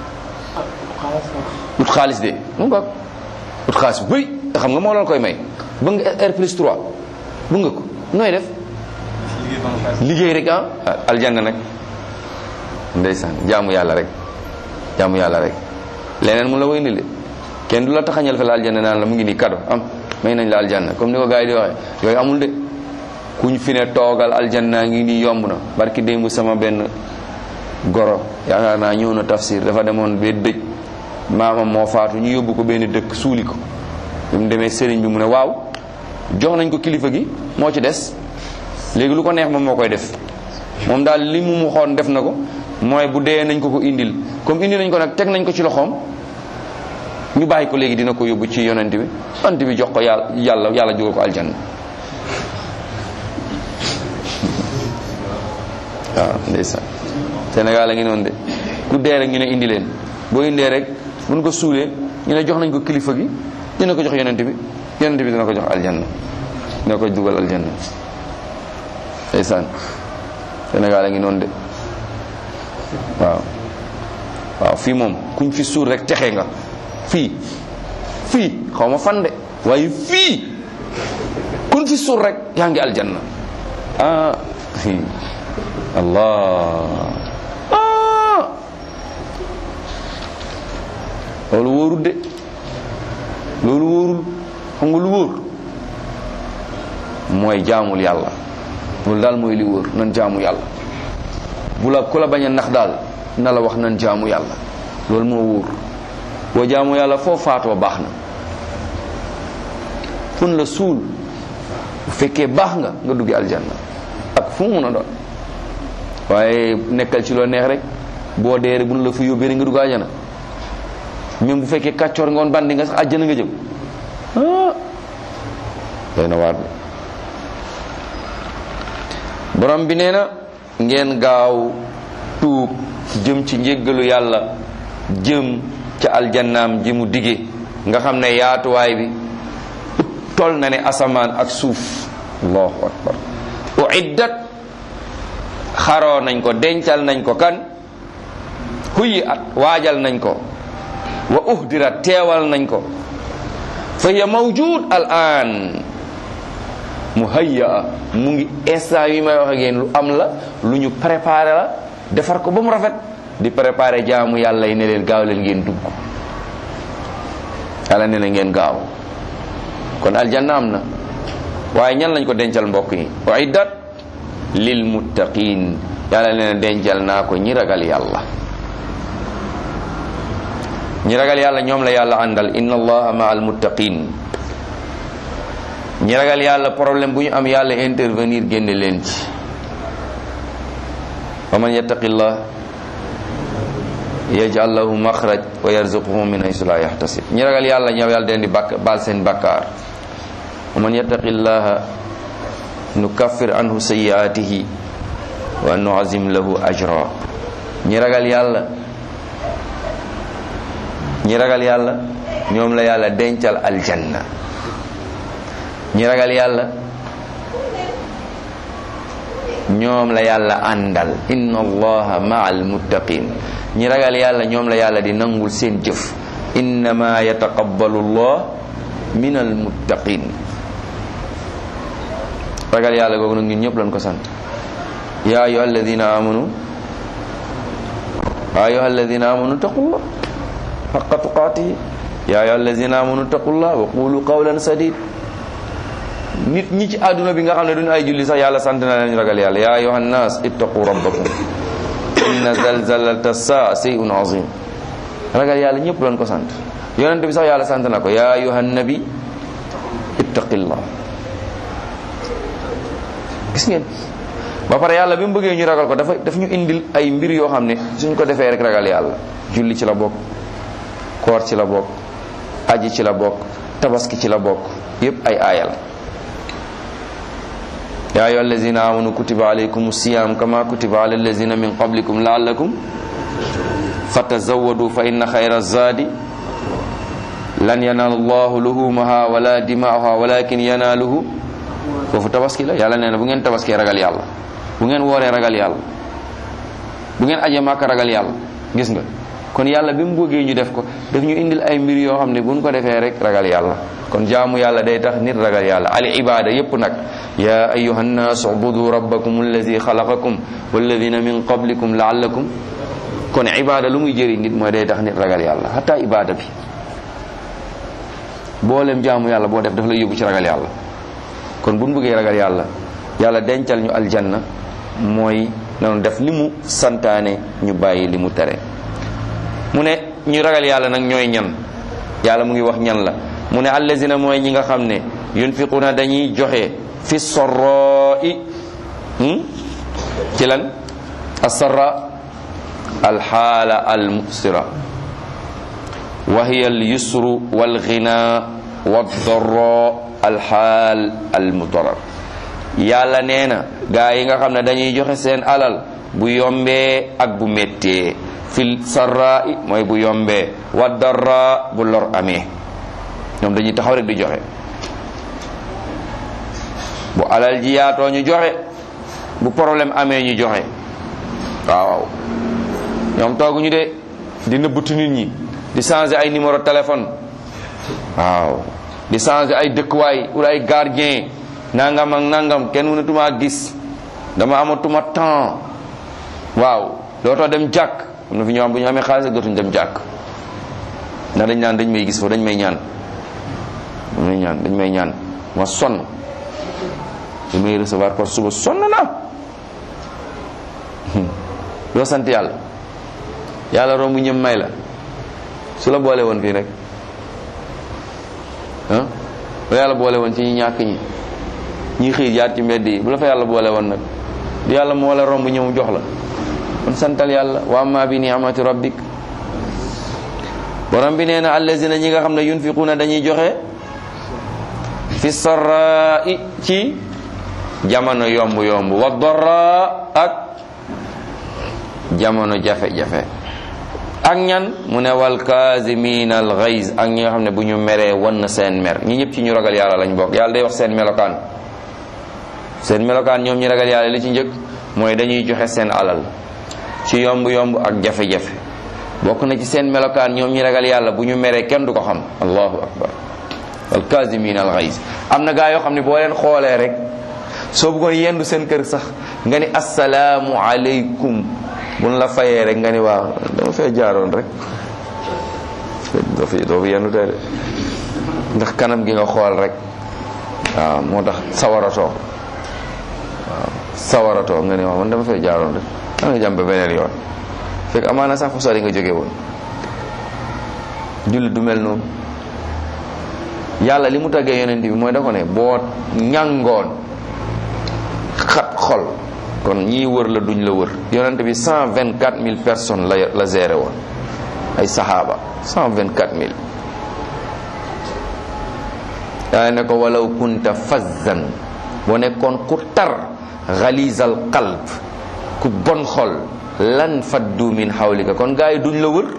ut xaalis de mu ngoog ut xaalis bu bëri te xam nga moo loon koy may bëgg nga R plus 3 bëgg nga ko nooy def liggéey rek ah aljanna nag ndeysaan jaamu yàlla rek jaamu yàlla rek leneen mu la woy ni kenn du la taxañal fa la aljanna naan la mu ngi nii kado am may nañ la aljanna comme ni ko gars yi di waxee yooyu amul de kuñ fi ne toogal aljanna ngi nii yomb na barki démb sama benn goro yaakaar naa ñëw na tafsir dafa demoon ba dëj maamam moo faatu ñu yóbbu ko benn dëkk suuli ko bi mu demee sëriñ bi mu ne waaw jox nañ ko kilifa gi moo ci des léegi lu ko neex moom moo koy def moom daal li mu mu xoon def na ko mooy bu dee nañ ko ko indil comme indi nañ ko nag teg nañ ko ci loxoom ñu bàyyi ko léegi dina ko yóbbu ci yonent bi yonent bi jox ko yàlla yàlla yàlla jógal ko aljanna waaw ndeysaan Sénégal a ngi noonu de ku dee rek ñu ne indi leen boo indee rek buñ ko suulee ñu ne jox nañ ko kilifa gi dina ko jox yonent bi yonent bi dina ko jox aljanna dina ko dugal aljanna ndeysaan Sénégal a ngi noonu de waaw waaw fii moom kuñ fi suul rek texe nga fii fii xaw ma fan de waaye fii kuñ fi suul rek yaa ngi aljanna ah allah ah loolu wóorul de loolu wóorul xam nga lu wóor mooy jaamul yàlla loolu daal mooy li wóor nan jaamu yàlla bu la ku la bañ a nax daal na la wax nan jaamu yàlla loolu moo wóor boo jaamu yàlla foo faatoo baax na fun la suul bu fekkee baax nga nga duggi aljanna ak fu mu mun a doon waaye nekkal ci loo neex rek boo dee rek bu nu la fa yóbbee rek nga dugg aljanna même bu fekkee kàccoor nga woon bandi nga sax àjjana nga jëm ah doy na waar borom bi nee na ngeen gaaw tuub jëm ci njéggalu yàlla jëm ca aljannaam ji mu dige nga xam ne yaatuwaay bi tol na ne asamaan ak suuf allahu akbar uiddat xaroo nañ ko dencal nañ ko kan huyi at waajal nañ ko wa uhdirat teewal nañ ko fa hiya mawjud al an muhayya mu ngi instant yi may wax ak yéen lu am la lu ñu préparé la defar ko ba mu rafet di préparé jaamu yàlla yi ne leen gaaw leen ngeen dugg yàlla ne na ngeen gaaw kon aljanna am na waaye ñan lañ ko dencal mbokk yi uiddat lil muttaqin yàlla ne na dencal naa ko ñi ragal yàlla ñi ragal yàlla ñoom la yàlla àndal inna allaha ma al muttaqin ñi ragal yàlla problème bu ñu am yàlla intervenir génne leen ci wa man yattaqillah yaj'al lahu maxraj wa yarzuquhu min haythu la yahtasib ñi ragal yàlla ñoom yàlla den di bakk baal seen bakkaar wa man yattaqillaha nukaffir anhu sayyi'atihi wa nu'azim lahu ajra ñi ragal yàlla ñi ragal yàlla ñoom la yàlla dencal aljanna ñi ragal yàlla ñoom la yàlla àndal inna allaha ma'al muttaqin ñi ragal yàlla ñoom la yàlla di nangul seen jëf innama yataqabbalu allah min al muttaqin ragal yàlla googu nag ñun ñëpp lañ ko sant ya ayuha alladina amanu ya ayuha alladina amanu taqullah haqqa tuqatihi ya ayuha alladina amanu taqullah wa qulu qawlan sadid nit ñi ci àdduna bi nga xam ne duñu ay julli sax yàlla sant na leen ragal yàlla ya ayuha nnas ittaqu rabbakum inna zalzalata saa shay'un azim ragal yàlla ñëpp lañ ko sant yonente bi sax yàlla sant na ko ya ayuha nabi ittaqillah gis ngeen ba pare yàlla bi mu bëggee ñu ragal ko dafa daf ñu indil ay mbir yoo xam ne suñ ko defee rek ragal yàlla julli ci la bokk koor ci la bokk aji ci la bokk tabaski ci la bokk yépp ay aayal ya ayyuha allazina amanu kutiba alaykum siyam kama kutiba ala allazina min qablikum la'allakum fatazawwadu fa inna khayra zadi lan yanala allahu luhumaha wala dima'aha walakin yanaluhu foofu tabaski la yàlla nee na bu ngeen tabaskee ragal yàlla bu ngeen wooree ragal yàlla bu ngeen aje màkka ragal yàlla gis nga kon yàlla bi mu bëggee ñu def ko daf ñu indil ay mbir yoo xam ne buñ ko defee rek ragal yàlla kon jaamu yàlla day tax nit ragal yàlla al ibada yépp nag ya ayuha nnas ubudu rabbakum alladi xalaqakum walladina min qablikum laallakum kon ibada lu muy jëriñ nit mooy day tax nit ragal yàlla hatta ibada bi boolem jaamu yàlla boo def daf lay yóbbu ci ragal yàlla kon buñ bëggee ragal yàlla yàlla dencal ñu aljanna mooy nanu def li mu santaane ñu bàyyi li mu tere mu ne ñu ragal yàlla nag ñooy ñan yàlla mu ngi wax ñan la mu ne allazina mooy ñi nga xam ne yunfiquna dañuy joxe fi sorroi ci lan asarra alxaala almusira wa hiya alyusru walghina waddarra alxaal almudarar yàlla nee na gaa yi nga xam ne dañuy joxe seen alal bu yombee ak bu méttee fil sarra i mooy bu yombee wa darra bu lor amee ñoom dañuy taxaw rek di joxe bu alal ji yaatoo ñu joxe bu problème amee ñu joxe waaw ñoom tooguñu de di nëbbutu nit ñi di changer ay numéro téléphone waaw di changer ay dëkkuwaay wala ay gardien nangam ak nangam kenn mënatuma gis dama amatuma temps waaw dootoo dem jàkk am na fi ñoo xam bu ñu amee xaalis dootuñu dem jàkk ndax dañ naan dañ may gis foofu dañ may ñaan dañ may ñaan dañ may ñaan ma sonn dañ may recevoir par suba sonn na doo sant yàlla yàlla romb ñëm may la su la boole woon fii rek ah bu yàlla boole woon ci ñi ñàkk ñi ñi xëy jaar ci mbedd yi bu la fa yàlla boole woon nag du yàlla moo la romb ñëw jox la kon santal yàlla wa amma bi ni'mati rabbik borom bi nee na allazina ñi nga xam ne yunfiquuna dañuy joxe fi sarra'i ci jamono yomb yomb wa darra ak jamono jafe-jafe ak ñan mu ne wal kaazimiina al ghayz ak ñi nga xam ne bu ñu meree wan na seen mer ñi ñëpp ci ñu ragal yàlla lañ bokk yàlla day wax seen melokaan seen melokaan ñoom ñi ragal yàlla li ci njëkk mooy dañuy joxe seen alal ci yomb yomb ak jafe-jafe bokk na ci seen melokaan ñoom ñi ragal yàlla bu ñu meree kenn du ko xam allahu akbar wal kaazimiina al ghayz am na gaa yoo xam ne boo leen xoolee rek soo bëggoon yendu seen kër sax nga ni assalaamu aleykum buñ la fayee rek nga ni waaw dama fee jaaroon rek doo fi doo fi yendu tey de ndax kanam gi nga xool rek waaw moo tax sawaratoo waaw sawaratoo nga ni waaw man dama fee jaaroon rek da nga jàmm ba beneen yoon fekk amaana sax fu sori nga jóge woon jullit du mel noonu yàlla li mu taggee yonent bi mooy da ko ne boo ñàngoon xat xol kon ñii wër la duñ la wër yonent bi cent vingt quatre mille personnes la la géré woon ay saxaaba cent vingt quatre mille yaa ne ko walaw kunta fazzan boo nekkoon ku tar xalizal qalb ku bon xol lan faddu min xawlika kon gars yi duñ la wër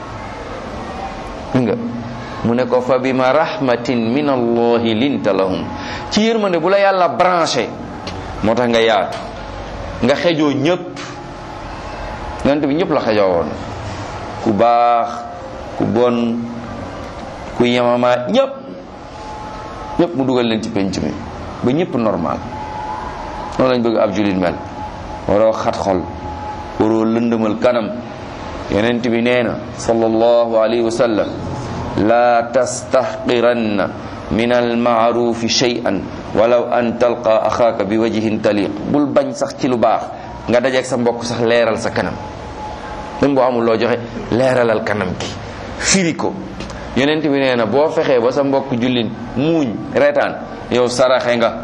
nga mu ne ko fa bima rahmatin min allahi linta lahum ci yërmande bu la yàlla branché moo tax nga yaatu nga xejoo ñëpp yonent bi ñëpp la xejoo woon ku baax ku bon ku yemama ñëpp ñëpp mu dugal leen ci penc mi ba ñëpp normal noonu lañ bëgg ab julit mel waroo xat xol waroo lëndëmal kanam yonent bi nee na sallallahu alayhi wa sallam la tastahqiranna min almaarufi shay'an walaw an talqa axaaka bi wajhin taliq bul bañ sax ci lu baax nga dajeeg sa mbokk sax leeral sa kanam même boo amul loo joxe leeralal kanam ki firi ko yonent bi nee na boo fexee ba sa mbokk jullit muuñ reetaan yow saraxe nga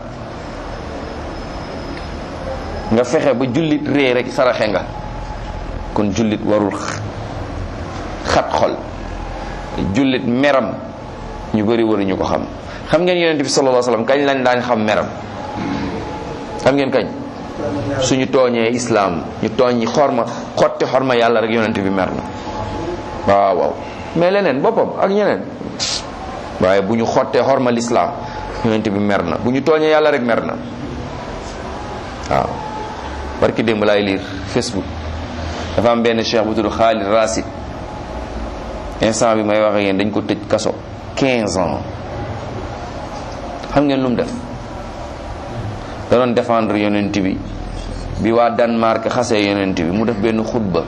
nga fexe ba jullit ree rek saraxe nga kon jullit warul xat xol jullit meram ñu bëri waruñu ko xam xam ngeen yonent bi sallallahu alayhi wasallam kañ lañ daan xam meram xam ngeen kañ suñu tooñee islaam ñu tooñ ñi xorma xotti xorma yàlla rek yonent bi mer na waaw waaw mais leneen boppam ak ñeneen waaye bu ñu xottee xorma lislaam yonent bi mer na bu ñu tooñee yàlla rek mer na waaw barki démb laay liir facebook dafa am benn cheikh bu tudd Khalid Rasid instant bi may wax ak yéen dañ ko tëj kaso 15 ans xam ngeen lu mu def da doon défendre yonent bi bi waa Danemark xasee yonent bi mu def benn xutba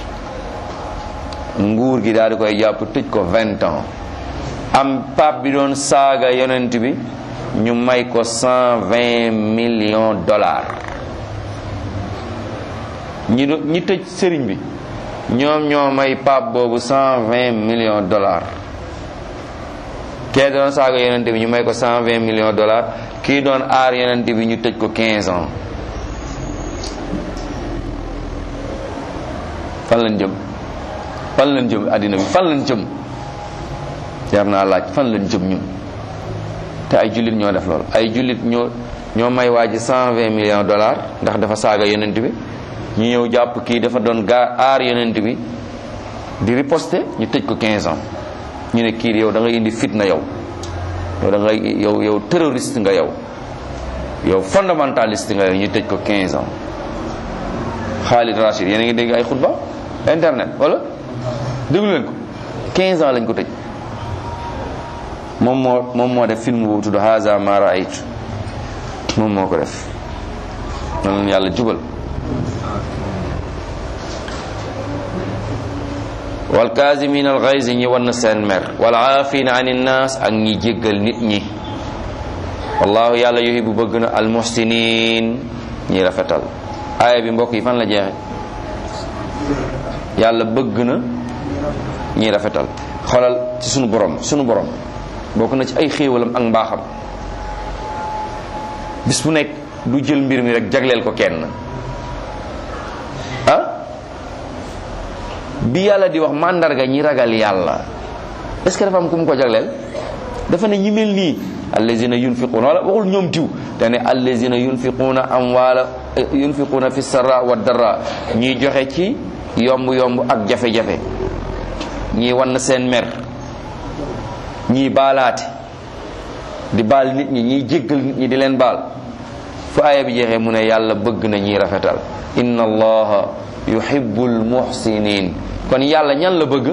nguur gi daal di koy jàpp tëj ko 20 ans am pape bi doon saaga yonent bi ñu may ko 120 millions dollars ñi do ñi tëj sëriñ bi ñoom ñoo may pape boobu 120 millions dollars kee doon saaga yonent bi ñu may ko 120 millions dollars kii doon aar yonent bi ñu tëj ko 15 ans fan lañ jëm fan lañ jëm àddina bi fan lañ jëm jar naa laaj fan lañ jëm ñun te ay jullit ñoo def loolu ay jullit ñoo ñoo may waa ji 120 millions dollars ndax dafa saaga yonent bi ñu ñëw jàpp kii dafa doon gaa aar yonent bi di riposter ñu tëj ko 15 ans ñu ne kii yow da ngay indi fitna yow yow da ngay yow yow terroriste nga yow yow fondamentaliste nga yow ñu tëj ko 15 ans Khalid Rashid yéen a ngi dégg ay xutba internet wala déglu leen ko 15 ans lañ ko tëj moom moo moom moo def film boobu tudd Haza ma raaytu moom moo ko def noonu yàlla jubal wal kaasimin al gayz ñi wan seen mer wal aafina an innaas ak ñi jéggal nit ñi wallahu yàlla yuhibbu bëgg na al muhsinin ñi rafetal aaya bi mbokk yi fan la jeexe yàlla bëgg na ñi rafetal xoolal ci sunu borom sunu borom bokk na ci ay xéewalam ak mbaaxam bis bu nekk du jël mbir mi rek jagleel ko kenn ah bi yàlla di wax màndarga ñi ragal yàlla est ce que dafa am ku mu ko jagleel dafa ne ñi mel nii allazina yunfiquuna wala waxul ñoom diw dane allazina yunfiquuna amwaala yunfiquuna fi sarra wa darra ñiy joxe ci yomb yomb ak jafe-jafe ñii wan seen mer ñii baalaate di baal nit ñi ñiy jéggal nit ñi di leen baal fu aaya bi jeexee mu ne yàlla bëgg na ñiy rafetal inna allaha yuhibbul muhsinin kon yàlla ñan la bëgg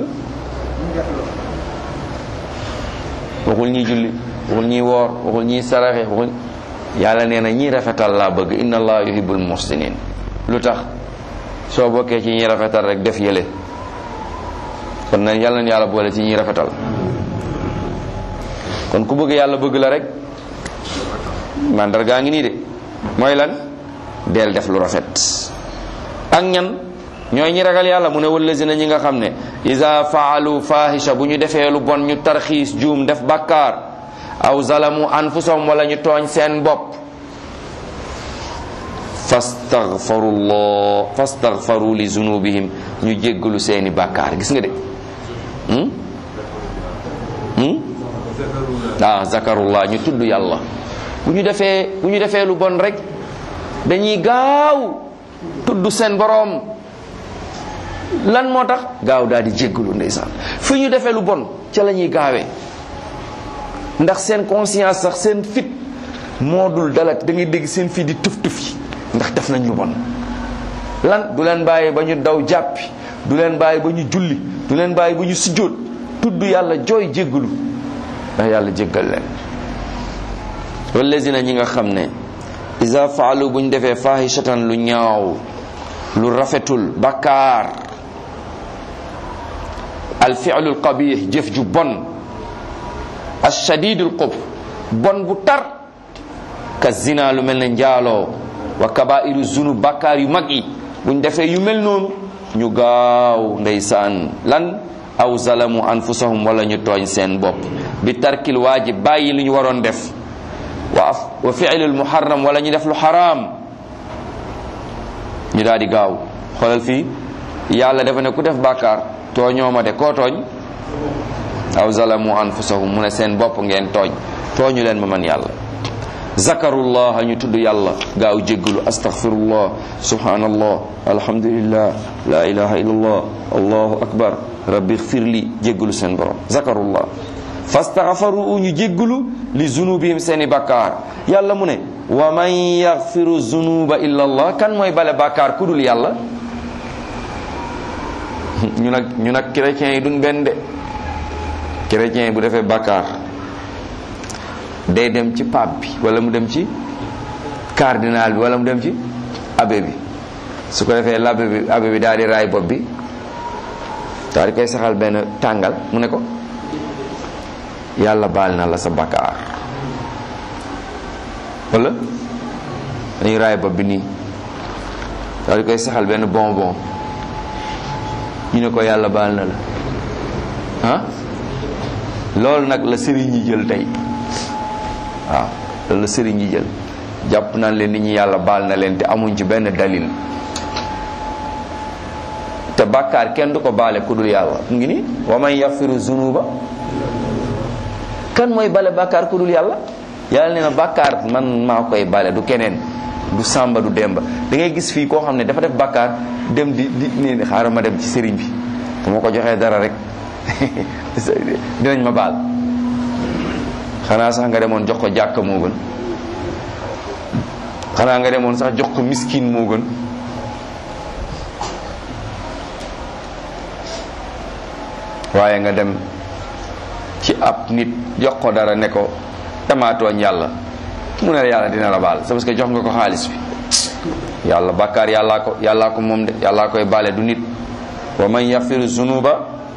waxul ñiy julli waxul ñiy woor waxul ñiy saraxe waxul yàlla nee na ñiy rafetal laa bëgg inna allaha yuhibbul muhsinin lu tax soo bokkee ci ñiy rafetal rek def yële kon nag yàlla na yàlla boole ci ñiy rafetal kon ku bëgg yàlla bëgg la rek mandargaa ngi nii de mooy lan del def lu rafet ak ñan ñooy ñi ragal yàlla mu ne wallazina ñi nga xam ne iza faalu fahisha bu ñu defee lu bon ñu tarxiis juum def bàkkaar aw zalamu anfusahum wala ñu tooñ seen bopp fastaghfarullah fastaghfaru li zunubihim ñu jéggalu seeni bàkkaar gis nga de hmm? hmm? ah zakarullah ñu tudd yàlla bu ñu defee bu ñu defee lu bon rek dañuy gaaw tudd seen boroom lan moo tax gaaw daal di jéggalu ndeysaan fu ñu defee lu bon ca la ñuy gaawee ndax seen conscience sax seen fit moo dul dalat da ngay dégg seen fit di tuf tuf yi ndax def nañ lu bon lan du leen bàyyi ba ñu daw jàppi du leen bàyyi ba ñu julli du leen bàyyi ba ñu sujjóot tudd yàlla jooy jéggalu ndax yàlla jéggal leen wallazina ñi nga xam ne isa faalu bu ñu defee fahishatan lu ñaaw lu rafetul bakkaar al fi'lu al qabih jëf ju bon al shadidul qub bon bu tar ka zina lu mel ne njaaloo wa kabairu zunub bakkaar yu mag yi buñ defee yu mel noonu ñu gaaw ndeysaan lan aw zalamu anfusahum wala ñu tooñ seen bopp bi tarkil waajib bàyyi lu ñu waroon def wa wa fi'lul muharram wala ñu def lu xaraam ñu daal di gaaw xoolal fii yàlla dafa ne ku def bàkkaar tooñoo ma de koo tooñ aw zalamu anfusahum mu ne seen bopp ngeen tooñ tooñu leen ma man yàlla zakarullah ñu tudd yàlla gaaw jéggalu astaghfirullah subhanallah alhamdulillah la ilaha illallah allahu akbar rabbi ighfirli jéggalu seen borom zakarullah fastaghfaru ñu jéggalu li zunubihim seeni bakkaar yàlla mu ne wa man yaghfiru zunuba illa allah kan mooy bale bakkaar ku dul yàlla ñu nag ñu nag chrétiens yi duñ benn de chrétien bu defee bakkaar day dem ci pape bi wala mu dem ci cardinal bi wala mu dem ci abbé bi su ko defee l'abbé bi abbé bi daal di raay bopp bi daal di koy saxal benn tàngal mu ne ko yàlla baal na la sa bakkaar wala dañuy raay bopp bi nii daal di koy saxal benn bonbon ñu ne ko yàlla baal na la ah loolu nag la sëriñ yi jël tey waaw loolu la sëriñ yi jël jàpp naan leen nit ñi yàlla baal na leen te amuñ ci benn dalil te bàkkaar kenn du ko baale ku dul yàlla mu ngi ni wa man yaghfiru zunuba kan mooy bale bàkkaar ku dul yàlla yàlla nee na bàkkaar man maa koy bale du keneen du sàmba du demba da ngay gis fii koo xam ne dafa def bàkkaar dem di di nee xaaral ma dem ci sëriñ bi bu ma ko joxee dara rek dinañ ma baal xanaa sax nga demoon jox ko jàkka moo gën xanaa nga demoon sax jox ko miskin moo gën waaye nga dem ci ab nit jox ko dara ne ko tamaatooñ yàlla mu ne yàlla dina la baal c'est parce que jox nga ko xaalis bi yàlla bàkkaar yàllaa ko yàllaa ko moom de yàllaa koy baale du nit wa man yaxfiru zunuba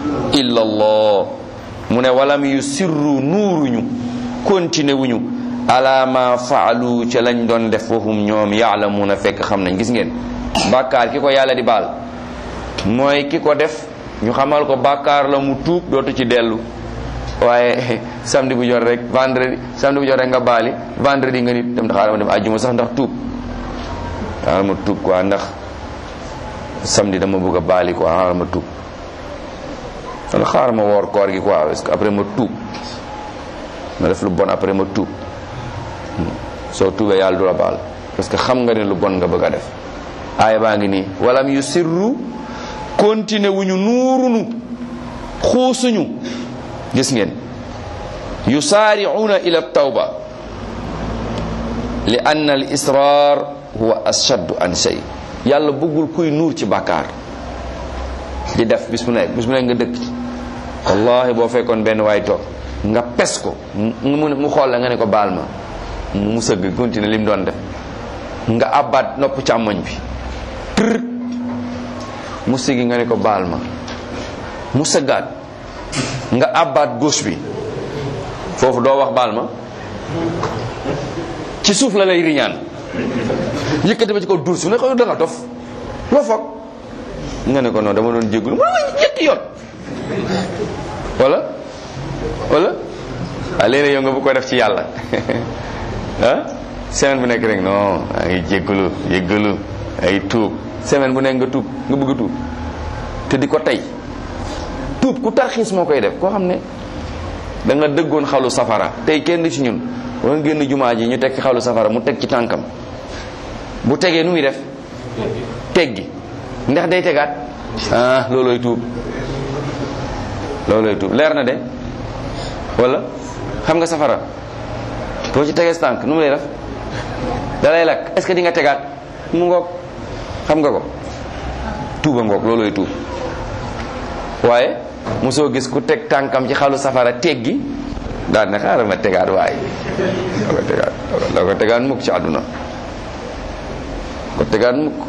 illa allah mu ne walam yu sirru nuuruñu continué wuñu ala ma faalu ca lañ doon def wahum ñoom yaalamuuna fekk xam nañ gis ngeen bàkkaar ki ko yàlla di baal mooy ki ko def ñu xamal ko bàkkaar la mu tuub dootu ci dellu waaye samedi bu jot rek vendredi samedi bu jot rek nga baali vendredi nga nit dem xaaral ma dem àjjuma sax ndax tuub xaaral ma tuub quoi ndax samedi dama bëgg a baali quoi xaaral ma tuub wala xaaral ma woor koor gi quoi parce que après ma tuub ma def lu bon après ma tuub soo tuubee yàlla du la baal parce que xam nga ne lu bon nga bëgg a def aaya baa ngi nii walam yu sirru continué wuñu nuurunu xuusuñu gis ngeen yusaari'una ila tawba li anna al israr huwa ashaddu an shay yàlla bëggul kuy nuur ci bàkkaar di def bis mu nekk bis mu nekk nga dëkk ci wallahi boo fekkoon benn waay toog nga pes ko mu mu xool la nga ne ko baal ma mu sëgg continuer li mu doon def nga abbaat nopp càmmoñ bi tër mu sigi nga ne ko baal ma mu sëggaat nga abbaat gauche bi foofu doo wax baal ma ci suuf la lay riñaan yëkkati ba ci kaw duus su ne ko da nga dof loo foog nga ne ko noonu dama doon jéggulu mu ne ñetti yoon wala wala ah léeg-léeg yow nga bu ko def ci yàlla ah semaine bu nekk rek non ay jéggulu jéggulu ay tuub semaine bu nekk nga tuub nga bëgg a tuub te di ko tey tuub ku tarxiis moo koy def koo xam ne da nga dëggoon xalu safara tey kenn ci ñun war nga génn jumaa ji ñu teg ci xalu safara mu teg ci tànkam bu tegee nu muy def teggi ndax day tegaat ah loolooy tuub loolooy tuub leer na de wala xam nga safara boo ci tegee tànk nu mu lay def da lay lakk est-ce que di nga tegaat mu ngoog xam nga ko tuuba ngoog loolooy tuub waaye mosoo gis ku teg tànkam ci xalu safara teggi daal ne xaaral ma tegaat waaye doo ko tegaat doo ko tegaat mukk ci àdduna ko tegaat mukk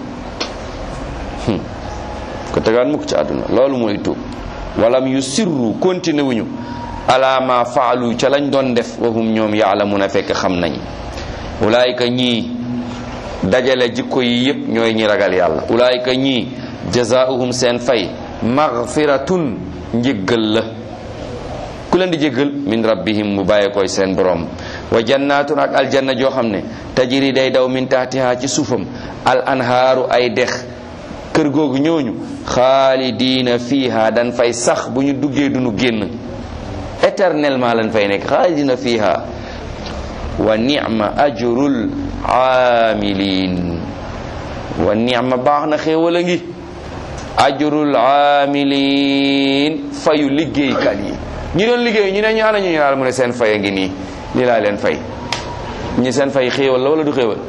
ko tegaat mukk ci àdduna loolu mooy tuub walam yu sirru continué wuñu ala ma faalu ca lañ doon def wahum ñoom yaalamuna fekk xam nañ ulaayika ñii dajale jikko yi yépp ñooy ñi ragal yàlla ulaayika ñii jazaauhum seen fay magfiratun njéggal la ku leen di jéggal min rabbihim mu bàyyee koy seen borom wa jannatun ak aljanna joo xam ne tajiri day daw min tahtiha ci suufam al anhaaru ay dex kër googu ñooñu xaalidiina fiiha dan fay sax bu ñu duggee duñu génn éternellement lañ fay nekk xaalidiina fiiha wa ni'ma ajrul aamilin wa ni'ma baax na xéewal a ngi ajrul aamilin fayu liggéeykat yi ñi doon liggéey ñu ne ñu ana ñu ñaar mu ne seen fay a ngi nii lii laa leen fay ñi seen fay xéewal la wala du xéewal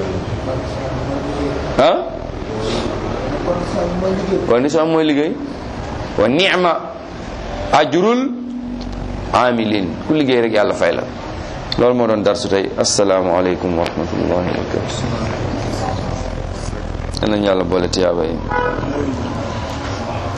ah condition mooy liggéey wa ni'ma ajrul amilin ku liggéey rek yàlla fay la loolu moo doon darsu tey asalaamaaleykum wa rahmatullahi wa barakatu yal nañu yàlla boole tiyaaba yi